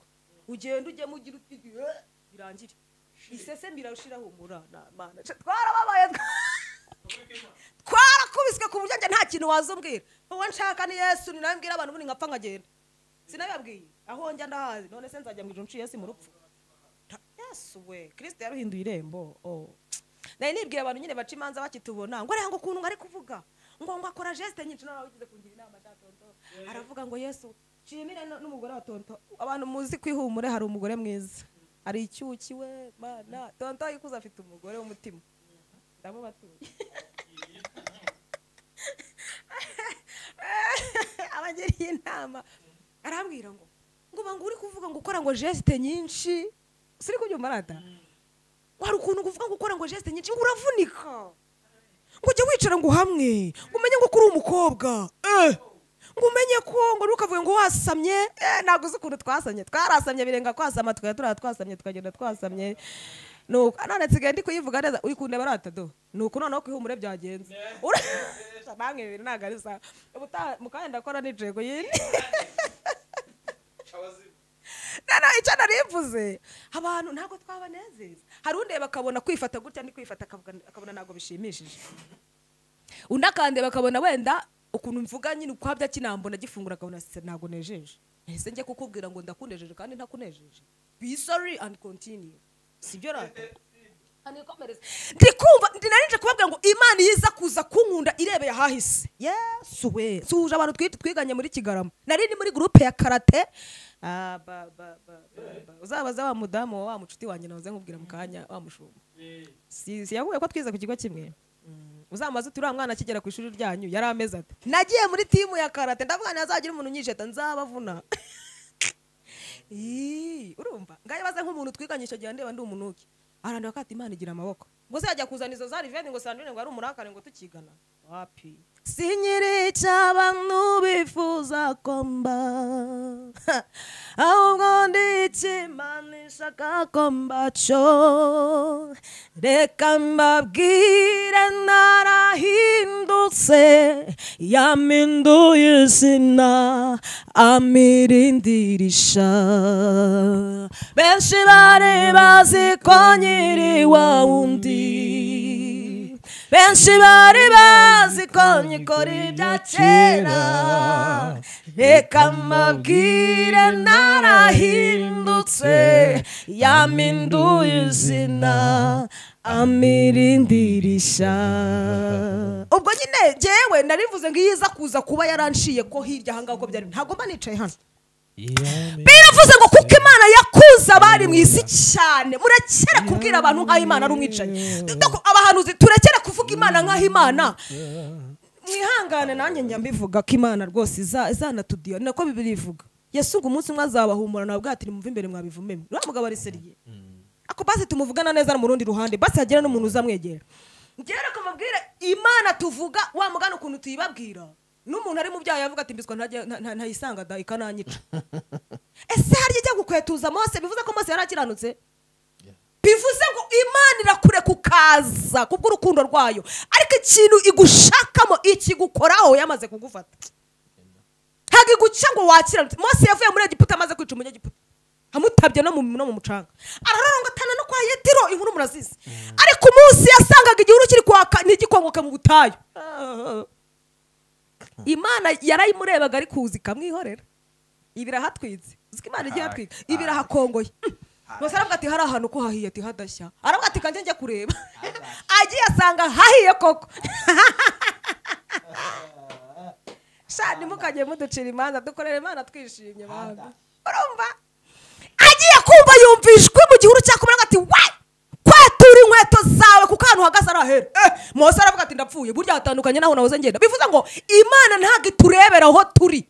ugenda ujyemo ugira uti "Eh," birangire iseseme irashiraho umurana mana Sha- twarababaye twa- twarakubiswe ku buryo njye nta kintu wazumbwira uwo nshaka ni yesu ni nawe mbwira abantu ubundi nkapfa nkagenda sinababwiye aho njya ndahazi none se nzajya mu ijoro nshiye yesu mu rupfu Ta- yesu we kirisite yaruhinduye irembo oh. nari nibwira abantu nyine baca imanza bakitubona ngo aranga ukuntu ngari kuvuga ngo ngo akora geste nyinshi nawe wagize kungira inama cya tonto aravuga ngo yesu nshimire no- n'umugore wa tonto abantu muzi kwihumure hari umugore mwiza hari icyuki we mana tonto yikuze afite umugore w'umutima ndamubatuye abagiriye inama arambwira ngo ngo banga uri kuvuga ngo ukora ngo geste nyinshi siri kubyumva rata hari ukuntu kuvuga ngo ukora ngo geste nyinshi ngo uravunika ngo ujye wicara ngo hamwe ngo umenye ngo ko uri umukobwa eh ngo umenye ko ngo ntukavuge ngo wasamye eh ntabwo uzi ukuntu twasamye twarasamye birenga kwasama tukajya turiya twasamye tukagenda twasamye nuko none nsigaye ndi kuyivuga neza uri kundeba rata do nuko noneho kwihumure byagenze Ura- namwe ibintu ntabwo ari sawa ubutaha mu kanya ndakora nijego yindi nana icyo narivuze abantu ntabwo twabanezeza hari undeba akabona kwifata gutya ndi kwifata akavuga- akabona ntabwo bishimishije undi akandeba akabona wenda ukuntu mvuga nyine ukwabya kinambona gifungura akabona se ntabwo nejeje ese njye kukubwira ngo ndakunejeje kandi ntakunejeje be sorry and continue sibyo rata Anikomereze. ndi kumva ndi nari nje kubabwira ngo imana iyo iza kuza kunkunda irebeye ahahise yesu we suhuje abantu twi- twiganye muri kigarama nari ni muri gurupe ya karate Ah, ba, ba, ba, ba, ba. uzabaza wa mudamu wa wa mucuti wanjye nahoze nkubwira mu kanya wa mushumba si si yahuye ko twize ku kigo kimwe Mm. uzamaze uti uriya mwana akigera ku ishuri ryanyu yari ameze ati nagiye muri timu ya karate ndavuga ntihazagira umuntu unyijeta nzabavuna Ii, urumva ngayo baze nk'umuntu twiganye icyo gihe ndeba ndi umunuki arandeba ko ati imana igira amaboko ngo se yajya kuzana izo za riveni ngo sandrine ngo ari umurakare ngo tukigana wapi sinyiri cy'abantu bifuza ko mba ahubwo ndikimanishaga ko mbacyo reka mbabwire narahindutse yaminduye izina amirindirisha benshi bari bazi ko nyiri wa wundi benshi bari bazi ko nyikora ibya kera reka mbabwire narahindutse yaminduye izina amirindirisha ubwo nyine jyewe narivuze ngo iyo iza kuza kuba yaranciye ko hirya ahangaha uko byari ntabwo mba nicaye hano biravuze ngo kuko imana yakuze abari mu isi cyane murekere kubwira abantu nk'aho imana ari umwicanyi Doko- abahanuzi turekere kuvuga imana nk'aho imana mwihangane nanjye njya mbivuga ko imana rwose iza- izanatudiyo ni nako bibiri ivuga yesu ngo umunsi umwe azabahumura nawe ati mumve imbere mwabivumemo uriya mugabo ariseriye ako basi tumuvugana neza no mu rundi ruhande basi hagera n'umuntu uzamwegera ngera kumubwira imana tuvuga wa mugana ukuntu tuyibabwira n'umuntu ari mu byaha yavuga ati mbiswa ntajya- nta- nta- ntayisanga da ikananyica ese harya ijya gukwetuza mose bivuze ko mose yari akiranutse bivuze ngo imana irakure kukaza kubw'urukundo rwayo ariko ikintu igushakamo ikigukoraho yamaze kugufata ntabwo iguca ngo wakiranutse mose yavuye muri egiputa amaze kwica umunyegiputa amutabye no mu no mu mucanga ararongatana no kwa yetiro inkuru murazizi ariko umunsi yasangaga igihuru kiri kwaka ntigikongoke mu butayu imana yarayimurebaga ari kuza ikamwihorera ibi irahatwitse uzi ko imana igiye hatwika ibi irahakongoye bose aravuga ati hari ahantu ko hahiye ati hadashya aravuga ati kanjye njya kureba agiye asanga hahiye koko shani mukajye muducira imanza dukorera imana twishimye bana urumva agiye kumva yumvishwe mu gihuru cyakomera ngo ati we kwatura inkweto zawe kuko ahantu uhagaze ari ahera eh, mose aravuga ati ndapfuye burya hatandukanye n'aho nahoze ngenda bivuze ngo imana ntabwo iturebera aho turi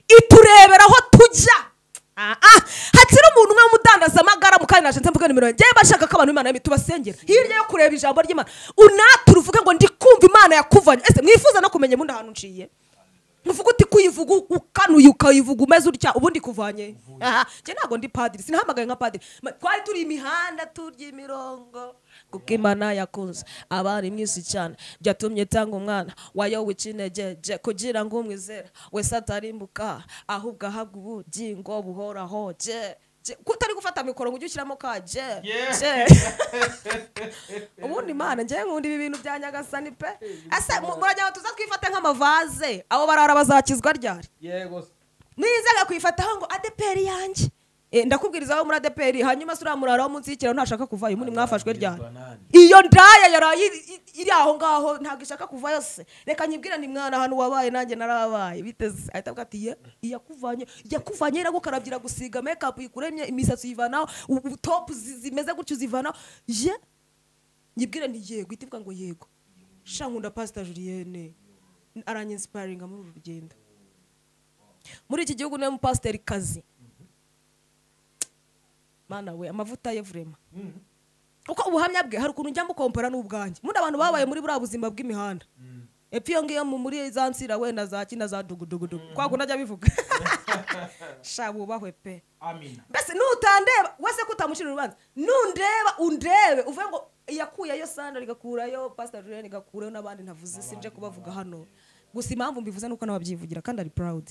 iturebera aho tujya Ah, ah. hakiri umuntu umwe w'umudandazamagara mu kanya nashenze mvuga nimero ngewe bashaka ko abantu b'imana yemeye tubasengera hirya yo kureba ijambo ry'imana unaturu uvuge ngo ndi kumva imana yakuvanye ese mwifuza no kumenya ubundi ahantu nciye uvuga uti kuyivuga ukanuye ukayivuga umeze utya ubundi kuvanye aha njye ntabwo ndi padiri sinahamagaye nka padiri Ma- twari turi imihanda turya imirongo kuko imana yakunze abari mwisi cyane byatumye itanga umwana wayo w'ikinegeje kugira ngo umwizera wese atarimbuka ahubwo ahabwa ubugingo buhoraho je je- ko utari gufata mikoro ngo ujye ushyiramo ka je je ubundi imana njyewe nkunda ibi bintu bya nyagasani pe ese mu- muragira ngo tuza twifate nk'amavaze abo barara bazakizwa ryari mwizaga kwifataho ngo adeperi yanjye Eh, ndakubwiriza aho muri adeperi hanyuma sura murara wo munsi y'ikiraro ntashaka kuvayo ubundi mwafashwe ryari iyo ndaya yaraye iri- iri- iri aho ngaho ntabwo ishaka kuvayo se reka nyibwira ni mwana ahantu wabaye nanjye narabaye biteze ahita avuga ati "Ye, iyakuvanye yakuvanye iragukarabya iragusiga mekapu yikuremye imisatsi uyivanaho u- u- topu zi- zimeze gutyo uzivanaho ye nyibwira ni yego ihita ivuga ngo yego sha nkunda pasita julienne aranyinsiparinga muri uru rugendo muri iki gihugu niwe mupasiteri kazi mana we amavuta ye vurema uko ubuhamya bwe hari ukuntu njya mukompera n'ubwanjye muri abantu babaye muri buriya buzima bw'imihanda epfo iyo ngiyo mu- muri za nsira wenda za kina za dugudugudugu kwa kundi ajya bivuga sha wubahwe pe mbese nutandeba wese ko utamucira urubanza nundeba undebe uvuge ngo yakuyeyo sandra igakurayo pasita julienne igakurayo n'abandi ntavuze sinje kubavuga hano gusa impamvu mbivuze nuko n'ababyivugira kandi ari proud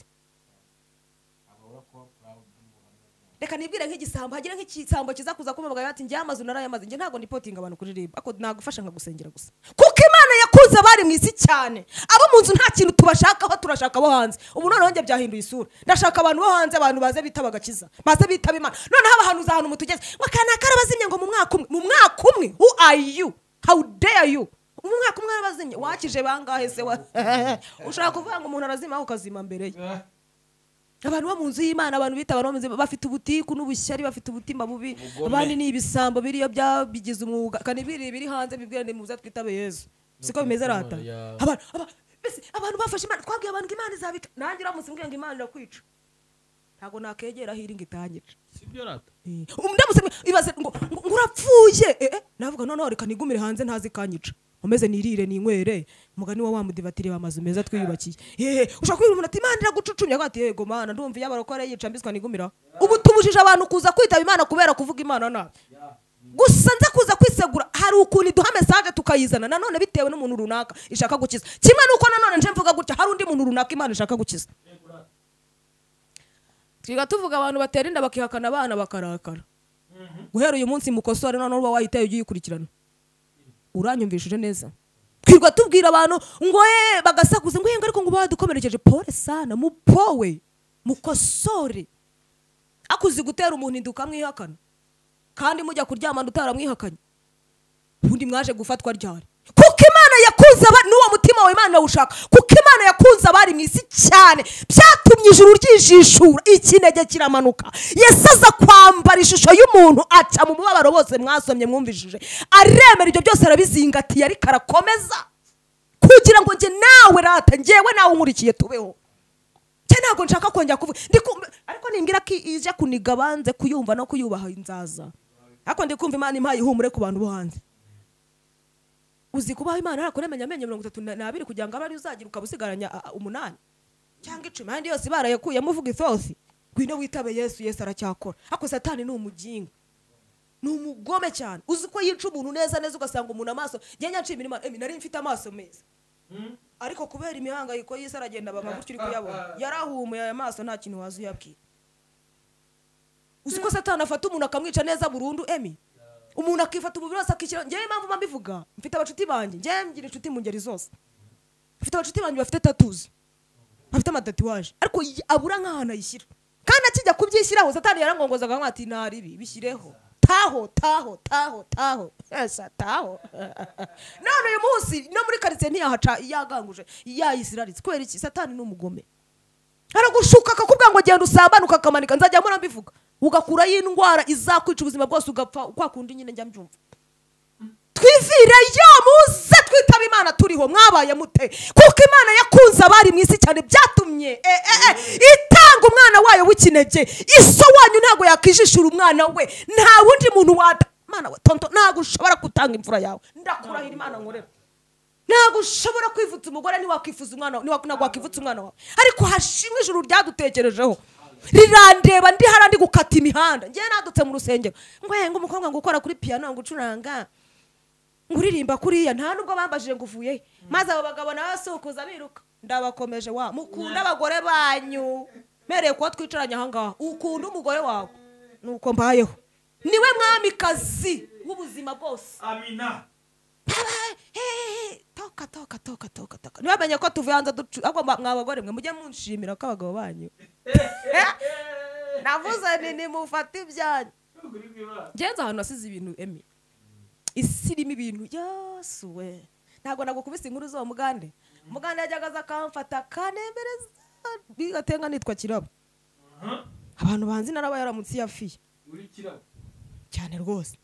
reka nibwire nk'igisambo hagire nk'igisambo kiza kuza kumubagaye ati njye amazu narayamaze njye ntabwo ndipotinga abantu kuririmba ako nagufasha nkagusengera gusa kuko imana yakunze abari mu isi cyane abo mu nzu nta kintu tubashakaho turashaka abo hanze ubu noneho njye byahinduye isura ndashaka abantu bo hanze abantu baze bitaba agakiza baze bitaba imana noneho abahanuzi ahantu mutugeze ngo aka naka arabazimye ngo mu mwaka umwe mu mwaka umwe who are you how dare you mu mwaka umwe arabazimye wakije bangahe se wa ushaka kuvuga ngo umuntu arazimaho ukazima mbere ye abantu bo mu nzu y'imana abantu bita abantu bo mu nzu bafite ubutiku n'ubushyari bafite ubutima bubi abandi ni ibisambo biriyo bya- bigize umwuga kandi biri biri hanze bibwira ni muze twitabe yezu siko bimeze rata ya- abantu aba- mbese abantu bafashe imana twabwiye abantu ngo imana izabika nanjye uramutse mbwira ngo imana irakwica ntabwo nakegera aho iri ngo itangice ndamutse mwe- ibaze ngo ngo ngo urapfuye eh, eh, navuga noneho reka nigumire hanze ntazi kanyica umeze nirire ninywere umugani wa wa mudivatiri bamazu meza twiyubakiye yeee ushobora kubwira umuntu ati imana iragucucumye agatati yego mana ndumva iyo abarokore yica mbiswa nigumira ubu tubujije abantu kuza kwitaba imana kubera kuvuga imana nabi gusa nza kuza kwisegura hari ukuntu iduha mesaje tukayizana nanone bitewe n'umuntu runaka ishaka gukiza kimwe n'uko nanone nje mvuga gutya hari undi muntu runaka imana ishaka gukiza twiga tuvuga abantu batera inda bakihakana abana bakarakara guhera uyu munsi mukosore noneho uba wahitaye ujye uyikurikirana uranyumvishije neza twirirwa tubwira abantu ngo ye bagasakuza ngo yenge ariko ngo badukomerekeje pole sana mupowe mukosore akuzi gutera umuntu inda ukamwihakana kandi mujya kuryamana utaramwihakanye ubundi mwaje gufatwa ryari kuko imana yakunze abari n'uwo mutima wawe imana yawushaka kuko imana yakunze abari mu isi cyane byatumye ijuru ryijishura ikinege kiramanuka yesu aza kwambara ishusho y'umuntu aca mu mubabaro bose mwasomye mwumvishije aremera ibyo byose arabizingatiye ariko arakomeza kugira ngo njye nawe rata ngewe nawe unkurikiye tubeho njye ntabwo nshaka kongera kuvuga Ndi kumva- ariko nimbwira ko ije kuniga banze kuyumva no kuyubaha inzaza ariko ndi kumva imana impaye ihumure ku bantu bo hanze uzi kubaho imana harakuremenya amenyo mirongo itatu na- n'abiri kugira ngo abe ariyo uzagira ukaba usigaranya a- a- umunani cyangwa icumi ayandi yose barayakuyemo uvuga isosi ngwino witabe yesu yesu aracyakora ariko satani ni umuginga ni umugome cyane uzi ko yica umuntu neza neza ugasanga umuntu amaso njyanya nshimira imana emi nari mfite amaso meza ariko kubera imihangayiko y'isi aragenda banga gutyo uri kuyabona yarahumuye aya maso nta kintu waza uyabwira uzi ko satani afata umuntu akamwica neza burundu emi umuntu akifata umubiri wose akishyira ngewe impamvu mba mbivuga mfite abacuti banjye ngewe mgira inshuti mu ngeri zose mfite abacuti banjye bafite tatuzi bafite amatatuwaje ariko y- abura nk'ahantu ayishyira kandi akijya kubyishyiraho satani yarangongozaga nk'ati ntari ibi bishyireho taho taho taho taho esa taho none uyu munsi no muri karitsiye ntiyahaca yaganguje yayisiraritse kubera iki satani ni umugome aragushuka akakubwira ngo genda usambane ukakamanika nzajya mpora mbivuga ugakurayo indwara izakwica ubuzima bwose ugapfa kwa kundi nyine njya mbyumva twivireyo muze twitaba imana turiho mwabaye mute kuko imana yakunze abari mu isi cyane byatumye e, e, e, itanga umwana wayo w'ikinege iso wanyu ntabwo yakwijishura umwana we nta wundi muntu wata mana we tonto ntabwo ushobora gutanga imfura yawe ndakurahira imana nkorera ntabwo ushobora kwivutsa umugore ntiwakwifuza umwana wawe ntiwa- ntabwo wakivutsa umwana wawe ariko hashimwe ijuru ryadutekerejeho rirandeba ndi hariya ndi gukata imihanda ngewe nadutse mu rusengero ngo ngo umukobwa ngo ukora kuri piyano ngo ucuranga ngo uririmba kuriya nta nubwo bambajije ngo uvuye he maze abo bagabo nawe basukuza biruka ndabakomeje wa mukunda abagore banyu mereye kuba twicaranye ahangaha ukunda umugore wawe nuko mbayeho niwe mwamikazi w'ubuzima bwose amina toka toka toka toka toka ntibamenye ko tuvuye hanze ducu ahubwo mwa- mwa bagore mwe mujye munshimira ko abagabo banyu navuze ni nimufate ibyanyu ngenza ahantu hasize ibintu emi isi irimo ibintu yesu we ntabwo nagukubise inkuru z'uwo mugande mugande yajyaga aza akamfata akanemereza bigatenga nitwa kirabo abantu banzi naraba yaramutse yafiye uri kirabo cyane rwose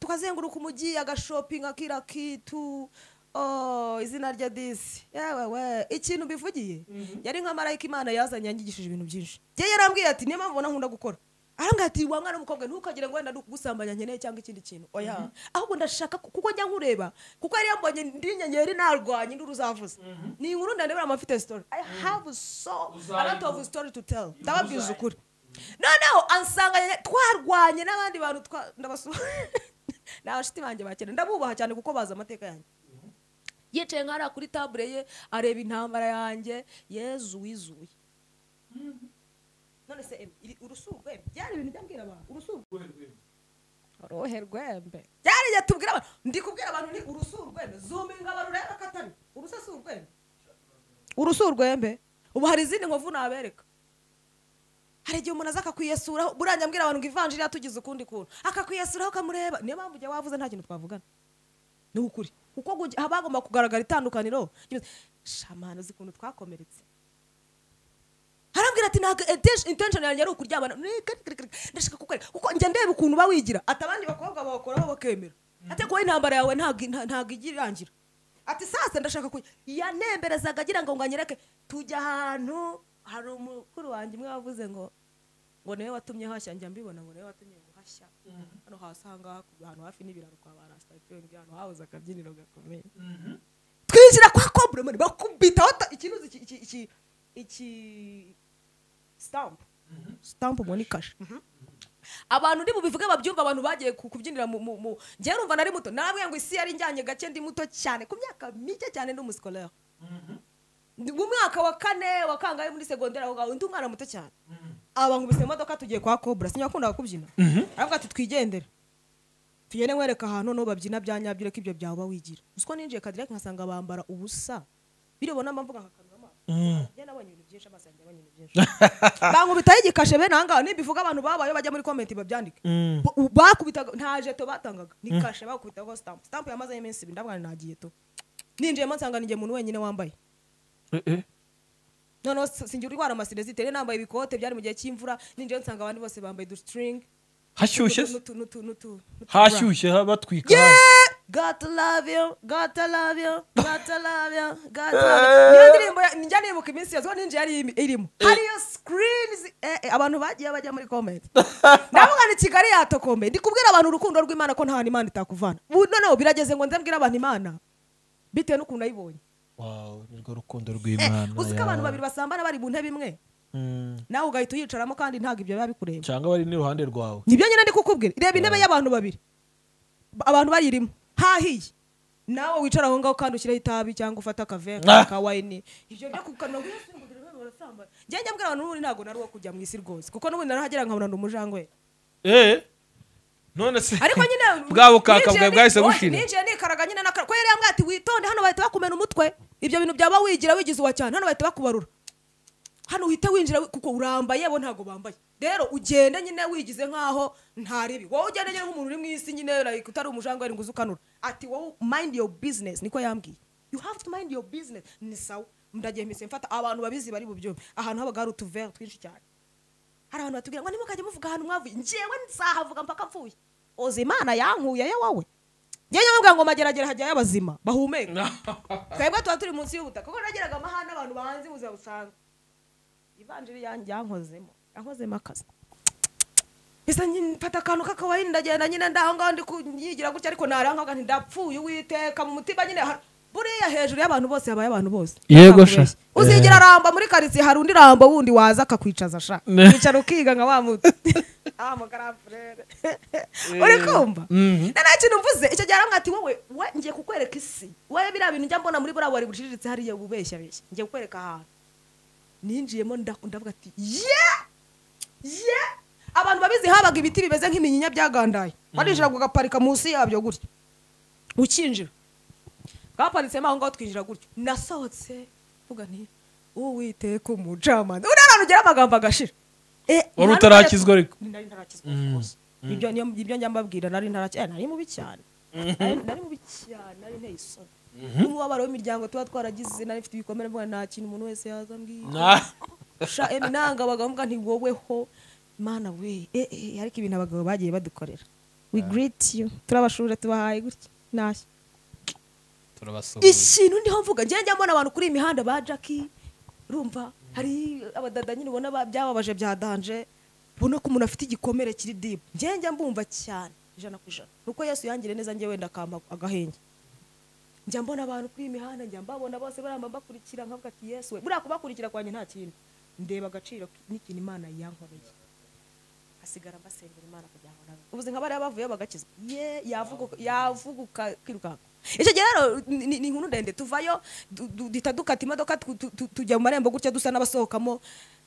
tukazenguruka umujyi agashopinga kira kitu oh, izina rya disi yewe we ikintu mbivugiye yari nka marayika imana yazanye yangigishije ibintu byinshi njye yarambwiye ati niyo mpamvu ubona nkunda gukora arambwira ati wa mwana w'umukobwa ntukagire ngo wenda ndikugusambanya nkeneye cyangwa ikindi kintu oya ahubwo ndashaka ku- kuko njya nkureba kuko yari yambonye ndi inyenyeri narwanye induru uzavuze ni inkuru ndende buriya mfite story i have so a lot of story to tell ndababwiza ukuri noneho ansanganye twarwanye n'abandi bantu twa- ndabasura ni abashuti banjye bakera ndabubaha cyane kuko bazi amateka yanjye yicaye nka hariya kuri tabure ye areba intambara yanjye yezu wizuye none se em- iri- urusu rwembe byari ibintu byambwira abantu urusu uruhe rwembe byari igihe tubwira abantu ndi kubwira abantu ni urusu urwembe zuminga abantu urebe ko atari urusa si urwembe urusu urwembe ubu hari izindi nkovu nabereka hari igihe umuntu aza akakwiyesuraho burangira ambwira abantu ngo ivanjiri yatugize ukundi kuntu akakwiyesuraho ukamureba niyo mpamvu ujya wavuze nta kintu twavugana ni ukuri kuko gugi- haba hagomba kugaragara itandukaniro shamana uzi ukuntu twakomeretse harambwira ati ntabwo intention- intention yanjye ari ukuryamana Ni kiri kiri kiri. ndashaka kukwereka kuko njya ndeba ukuntu uba wigira ati abandi bakobwa bakoraho bakemera ati kuba intambara yawe ntabwo- nta- ntabwo ijya irangira ati sasa ndashaka kuya yanemberezaga agira ngo ngo anyereke tujya ahantu hari umukuru wanjye umwe wavuze ngo ngo niwe watumye hashya njya mbibona ngo niwe watumye ngo hashya hashya hano hasi ahangaha ku- ahantu hafi n'ibiraro kwa ba rasitatiringi ahantu hahoze akabyiniro gakomeye twinjira kwa komburemani bakubitaho ta- ikinu iki iki iki iki sitampu sitampu ngo ni kashe abantu ndi bubivuge babyumva abantu bagiye ku- kubyinira mu mu- mu- njyewe urumva nari muto nabwiye ngo isi yari njyanye gake ndi muto cyane ku myaka mike cyane ndi umusikolere mu mwaka wa kane wa kangahe muri segonderi aho ngaho ndi umwana muto cyane abangumise imodoka tugiye kwa kobura sinya wakundaga kubyina aravuga ati twigendere tugende nkwereka ahantu noneho babyina bya nyabyo ureke ibyo byawe uba wigira usiko ninjiye kadireke nkasanga bambara ubusa birebona mvuga nkakanura amaso njye nabonye ibintu byinshi amaso yanjye yabonye ibintu byinshi bankubitaho igikashe bene ahangaha nibivuga abantu babayeho bajya muri komenti babyandike Mm. Ba- u- bakubitaga nta jeto batangaga ni kashe bakubitaho stamp stamp yamazeho iminsi ibiri ndavuga nti nagiye to ninjiyemo nsanga ninjye umuntu wenyine wambaye noneho si- sinjya urwara amasirezite rero nambaye ibikote byari mu gihe cy'imvura ninjyewe nsanga abandi bose bambaye udusitiringi hashyushye se? n'utu- n'utu- n'utu- n'utu- hashyushye ha- batwika Gotta love you, gotta love you, gotta love you, gotta love you. Niyo ndirimbo ya- njya nibuka iminsi yose ko ninjye yari imi- irimo hariyo screens eh, eh, abantu bagiye bajya muri comment ndavuga ni kigali yatokombe ndi kubwira abantu urukundo rw'imana ko nta hantu imana itakuvana Bu- noneho birageze ngo nze mbwire abantu imana bitewe n'ukuntu nayibonye Wow, nirwo rukundo Eh, rw'imana uzi ko ya- abantu babiri basambana bari mu ntebe imwe Mm. nawe ugahita uyicaramo kandi ntabwo ibyo biba bikureba cyangwa bari n'iruhande rwawe nibyo nyine ndi kukubwira reba intebe y'abantu babiri Ba- abantu bayirimo hahiye nawe wicara aho ngaho kandi ushyiraho itabi cyangwa ufate akavere Ah. ka wayini ibyo byo kukanura njye njya mbwira abantu n'ubundi ntabwo nari uwo kujya mu isi rwose kuko n'ubundi narahagera nkabona ni umujangwe Eh, none se ariko nyine bwa bukaka ninjiye bwawe ni- bwahise oya, bushira ninjiye nikaraga nyine nakara ko yari yambwiye ati witonde hano bahita bakumena umutwe ibyo bintu byaba wigira wigize uwa cyane hano bahita bakubarura hano uhite winjira wi- kuko urambaye bo ntabwo bambaye rero ugende nyine wigize nkaho ntaribi wowe ugende nyine nk'umuntu uri mu isi nyine like utari umujangwe ngo uze ukanura ati wowe mind your business niko yambwiye you have to mind your business ni sawa ndagiye mpise mfata abantu babizi bari bubyumve ahantu habaga hari utuvere twinshi cyane hari abantu batubwira ngo nimukajya muvuga ahantu mwavuye njyewe nzahavuga mpaka mvuye oza imana yankuyeyo wowe njyewe nyamubwira ngo mageragere hajyayo abazima bahumeka twebwe tuba turi munsi y'ubutaka kuko nageraga amahane abantu bahanze ubuzima busanzwe ivanjiri yanjye yankozemo yankozemo akazi bisa mfata akantu k'akawayi ndagenda nyine ndaho ngaho ndi kunyigira gutya ariko narahangaga ntidapfuye uwiteka mu mutima nyine har- buriya hejuru y'abantu bose habaye abantu bose Yego sha. Ntakubeshya. uzigira ramba muri karitsiye hari undi rambo wundi waza akakwicaza sha Ne. wicara ukiga nka wa muti ah mugarafurere uri kumva na nta kintu mvuze icyo gihe arambwira ati wowe we ngiye kukwereka isi wowe biriya bintu njya mbona muri buriya bubari buciriritse hariya bubeshya beshya ngiye kukwereka ahantu ninjiyemo nda- ndavuga ati ye ye abantu babizi habaga ibiti bimeze nk'iminyinya byagandaye barinjira ugaparika munsi yabyo gutya ukinjira bwaparitsemo aho ngaho twinjira gutyo nasohotse mvuga nti uwiteka umucamanza uriya ahantu ugera amagambo agashira Eh, Wari nta utarakizwa n'ubwo- ariko? nari ntarakizwa rwose ibyo niyo- ibyo njya mbabwira nari ntarakizwa nari mubi cyane Nari- nari mubi cyane nari nteye isoni n'umubabaro w'imiryango tuba twaragize nari mfite ibikomere mvuga nta kintu umuntu wese yazambwiye Na- sha emi nanga bagavuga nti woweho mana we eh, eh, ariko ibintu abagabo bagiye badukorera we greet you turabashuje tubahaye gutya ntashya ikintu ndiho mvuga njye njya mbona abantu kuri iyi mihanda ba jackie urumva hari abadada nyine ubona ba- byababaje bya danje ubona ko umuntu afite igikomere kiri dibu njye njya mbumva cyane ijana ku ijana nuko yesu yangire neza njye wenda akampa agahenge njya mbona abantu kuri iyi mihanda njya mbabona bose baramba bakurikira nkavuga ati yesu we buriya kubakurikira kwanjye nta kintu ndeba agaciro n'ikintu imana yankoreye hasigara mbasengera imana kugira ngo nabe ubuze nka bariya bavuye bagakizwa ye yavuguka yavuguka kwirukanka icyo gihe rero ni- ni- ni inkuru ndende tuvayo du- du- duhita dukata imodoka tu- tu- tu- tujya mu marembo gutya dusa n'abasohokamo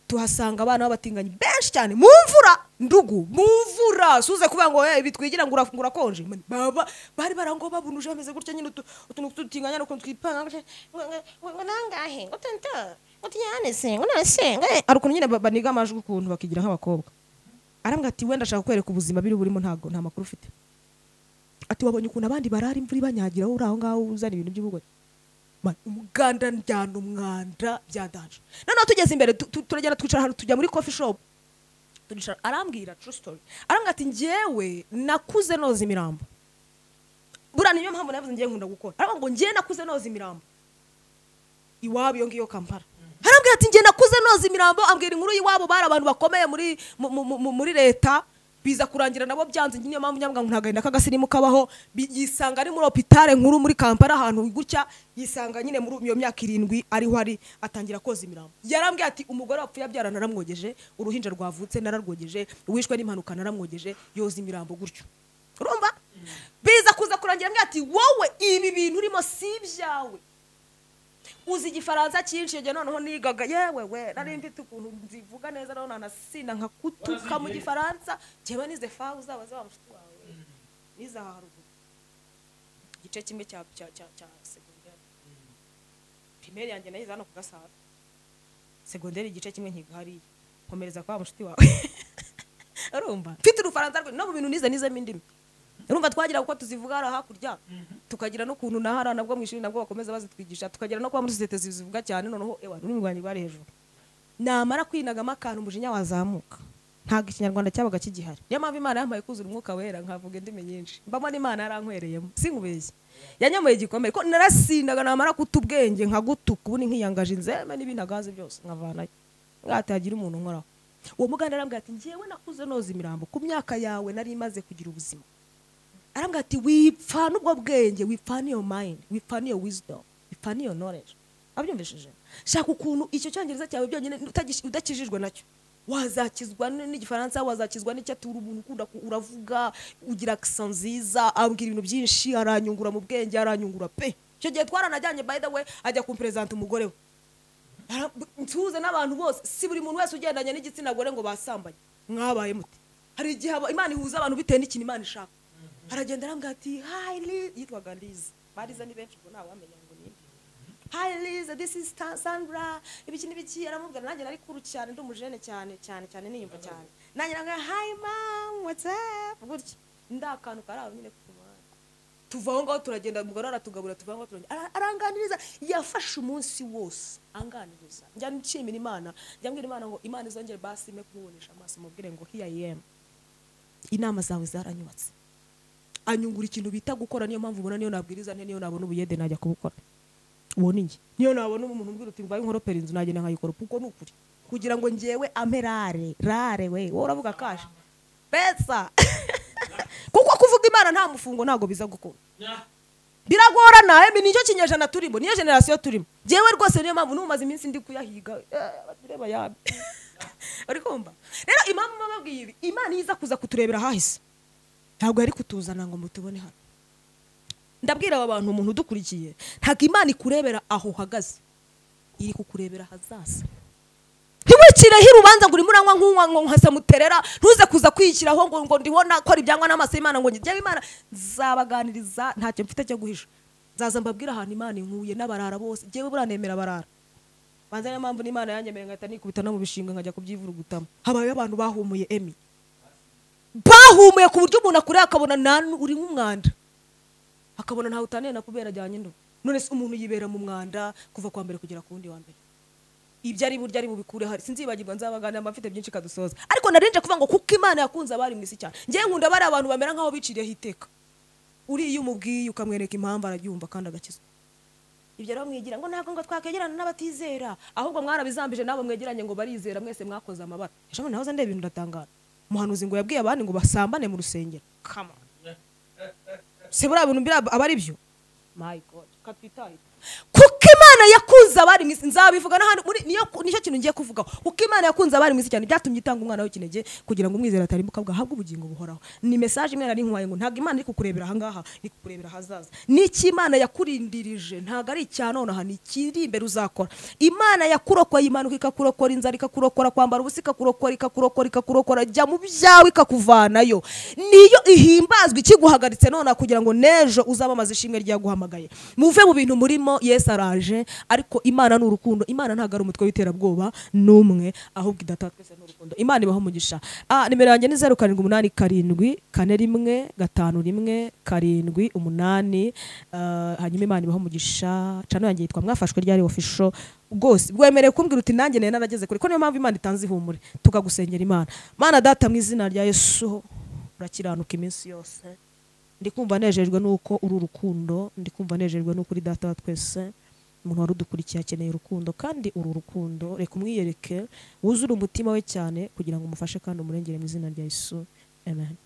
tuhasanga abana b'abatinganyi benshi cyane mu mvura ndugu mu mvura suze kuvuga ngo hey, bitwigira ngo uraf- ngo urakonje Man, baba bari barango babunuje bameze gutya nyine utu- utuntu tw'udutinganya n'ukuntu twipanga gutya, ngo- ngo- ngo- ngo nangahe ngo tuntu ngo tuyanese ngo nase ngo- hari ukuntu nyine ba- baniga amajwi ukuntu bakigira nk'abakobwa arambwira ati wenda ashaka kukwereka ubuzima biri burimo ntabwo nta makuru ufite ati wabonye ukuntu abandi barara imvura ibanyagira wowe uri aho ngaho uzana ibintu by'ubugore Man, umuganda njyana umwanda byandanje noneho tugeze imbere tu- tu- turagenda twicara ahantu tujya muri coffee shop turicara arambwira true story arambwira ati njyewe nakuze noza imirambo buriya niyo mpamvu navuze ngiye nkunda gukora arambwira ngo njyewe nakuze noza imirambo iwabo iyo ngiyo kampala arambwira ati njye nakuze noza imirambo ambwira inkuru y'iwabo bari abantu bakomeye muri mu- mu- mu- muri leta biza kurangira nabo byanze niyo mpamvu nyamwanga ngo ntago k'agasirimu kabaho bi- yisanga ari muri opitale nkuru muri kampala ahantu gutya yisanga nyine muri iyo myaka irindwi ariho ari atangira koza imirambo yarambwiye ati umugore wapfuye abyara naramwogeje uruhinja rwavutse nararwogeje uwishwe n'impanuka naramwogeje yoza imirambo gutyo urumva biza kuza kurangira mbwira ati wowe ibi bintu urimo si ibyawe uzi igifaransa cyinshi iyo gihe noneho nigaga yewe we nari mfite ukuntu nzivuga neza noneho nanasinda nkakutuka mu gifaransa njyewe nize fa uzaba zaba mushuti wawe nize aha haruguru igice kimwe cya cya cya cya segonderi pirimeri yanjye nayize hano ku gasabo segonderi igice kimwe nkiga hariya komereza kwa wa mushuti wawe urumva mfite urufaransa rwe no mu bintu nize nizemo indimi urumva twagira kuko tuzivuga hariya hakurya tukagira n'ukuntu na hariya nabwo mu ishuri nabwo bakomeza bazitwigisha tukagira no kuba muri sosiyete zivuga cyane noneho ewa ururimi rwanjye rwari hejuru namara kwinagamo akantu umujinya wazamuka ntabwo ikinyarwanda cyabaga kigihari niyo mpamvu imana yampaye kuzura umwuka wera nkavuga indimi nyinshi mbamo n'imana yarankwereyemo sinkubeshye yanyamuye igikomere ko narasindaga namara kuta ubwenge nkagutuka ubundi nkiyangaje inzeme n'ibintagaze byose nkavanayo ngahita hagira umuntu nkoraho uwo muganda arambwira ati njyewe nakuze noza imirambo ku myaka yawe nari imaze kugira ubuzima arambwira ati wipfana ubwo bwenge wipfana iyo mind wipfana iyo wisdom wipfana iyo knowledge abyumvishije shaka ukuntu icyo cyongereza cyawe byonyine utagish- udakijijwe nacyo wazakizwa n- n'igifaransa wazakizwa n'icyaturu umuntu ukunda ku- uravuga ugira akisa nziza ambwira ibintu byinshi aranyungura mu bwenge aranyungura pe icyo gihe twaranajyanye by the way ajya kumperezanta umugore we Ara- nsuhuza n'abantu bose si buri muntu wese ugendanye n'igitsina gore ngo basambanye mwabaye muti hari igihe aba- imana ihuza abantu bitewe n'ikintu imana ishaka aragenda arambwira ati hi liz yitwaga liz bariza ni benshi ubwo ntawamenya ngo ni hi liz this is Ta- sandra ibiki n'ibiki aramubwira nanjye nari kuru cyane ndi umujene cyane cyane cyane niyumva cyane nanjye arambwira hi mom what's up gutya ndakantu karaho nyine ku muhanda tuva aho ngaho turagenda umugore aratugaburira tuva aho ngaho turagenda Ara- aranganiriza yafashe umunsi wose anganiriza njya nshimira imana njya mbwira imana ngo imana izongere basime kumubonesha amaso mubwire ngo here i am inama zawe zaranyubatse anyungura ikintu bita gukora niyo mpamvu ubona niyo nabwiriza nte niyo nabona ubuyede najya kubukora uwo ni njye niyo nabona umuntu umbwira uti mbaye inkoropera inzu nagenda nkayikora kuko ni ukuri kugira ngo njyewe ampe rare rare we wowe uravuga kasha pesa kuko kuvuga imana nta mufungo ntabwo biza gukunda biragorana emi nicyo kinyejana turimo niyo generasiyo turimo njyewe rwose niyo mpamvu n'umaze iminsi ndi kuyahiga abatureba yabe uri kumva rero impamvu mba babwiye ibi imana iyo iza kuza kuturebera ahahise ntabwo yari kutuzana ngo mutubone hano ndabwira aba bantu umuntu udukurikiye ntabwo imana ikurebera aho uhagaze iri kukurebera ahazaza ntiwicireho urubanza ngo urimo uranywa nk'unywa ngo nkasamuterera ntuze kuza kwiyishyiraho ngo ngo ndiho nakora ibyangwa n'amaso y'imana ngo njyewe imana nzabaganiriza ntacyo mfite cyo guhisha nzaza mbabwira ahantu imana inkuye n'abarara bose njyewe buranemera abarara banza niyo mpamvu n'imana yanyemereye ngahita nikubita no mu bishinga nkajya kubyivurugutamo habayeho abantu bahumuye emi bahumuye ku buryo umuntu akureba akabona nanu uri nk'umwanda akabona ntawe utaniye na kubera ajyanye ndo none se umuntu yibera mu mwanda kuva kwa mbere kugera ku wundi wa mbere ibyo ari buryo ari bubikure hari sinzibagirwa nzabaganira mba mfite byinshi kadusoza ariko narinje kuvuga ngo kuko imana yakunze abari mu isi cyane ngewe nkunda bari abantu bamera nk'aho biciriyeho iteka uriya iyo umubwiye ukamwereka impamvu arabyumva kandi agakizwa ibyo rero mwigira ngo ntabwo ngo twakwegerana n'abatizera ahubwo mwarabizambije nabo mwegeranye ngo barizera mwese mwakoze amabara ejo nahoze ndeba ibintu ndatangara umuhanuzi ngo yabwiye abandi ngo basambane mu rusengero Come on. se buriya bintu biriya aba ari byo my god katwitaye kuko imana yakunze abari mu isi nzabivuga n'ahandi muri niyo nicyo kintu ngiye kuvugaho kuko imana yakunze abari mu isi cyane byatumye itanga umwana w'ikinege kugira ngo umwizera atarimbuka bwahabwe ubugingo buhoraho ni mesaje imwe nari nkuhaye ngo ntabwo imana iri kukurebera ahangaha iri kukurebera ahazaza n'iki imana yakurindirije ntabwo ari icya nonaha ni ikiri imbere uzakora imana yakurokoye imanuka ikakurokora inzara ikakurokora kwambara ubusa ikakurokora ikakurokora ikakurokora jya mu byawe ikakuvanayo niyo ihimbazwa ikiguhagaritse nonaha kugira ngo n'ejo uzabamaze ishimwe ryaguhamagaye muve mu bintu murimo yesu araje ariko imana ni urukundo imana ntabwo ari umutwe w'iterabwoba n'umwe ahubwo idatatu twese ni urukundo imana ibaho umugisha ah, nimero yanjye ni zeru karindwi umunani karindwi kane rimwe gatanu rimwe karindwi umunani ah, hanyuma imana ibaho umugisha cano yanjye yitwa mwafashwe ryari ofisho rwose bwemerewe kumbwira uti nanjye nari narageze kure ko niyo mpamvu imana itanze ihumure tukagusengera imana mana data mu izina rya yesu urakiranuka iminsi yose ndi kumva nejejwe nuko uri urukundo ndi kumva nejejwe nuko uri data wa twese umuntu wari udukurikiye akeneye urukundo kandi uru rukundo reka umwiyereke wuzure umutima we cyane kugira ngo umufashe kandi umurengere mu izina rya yesu amen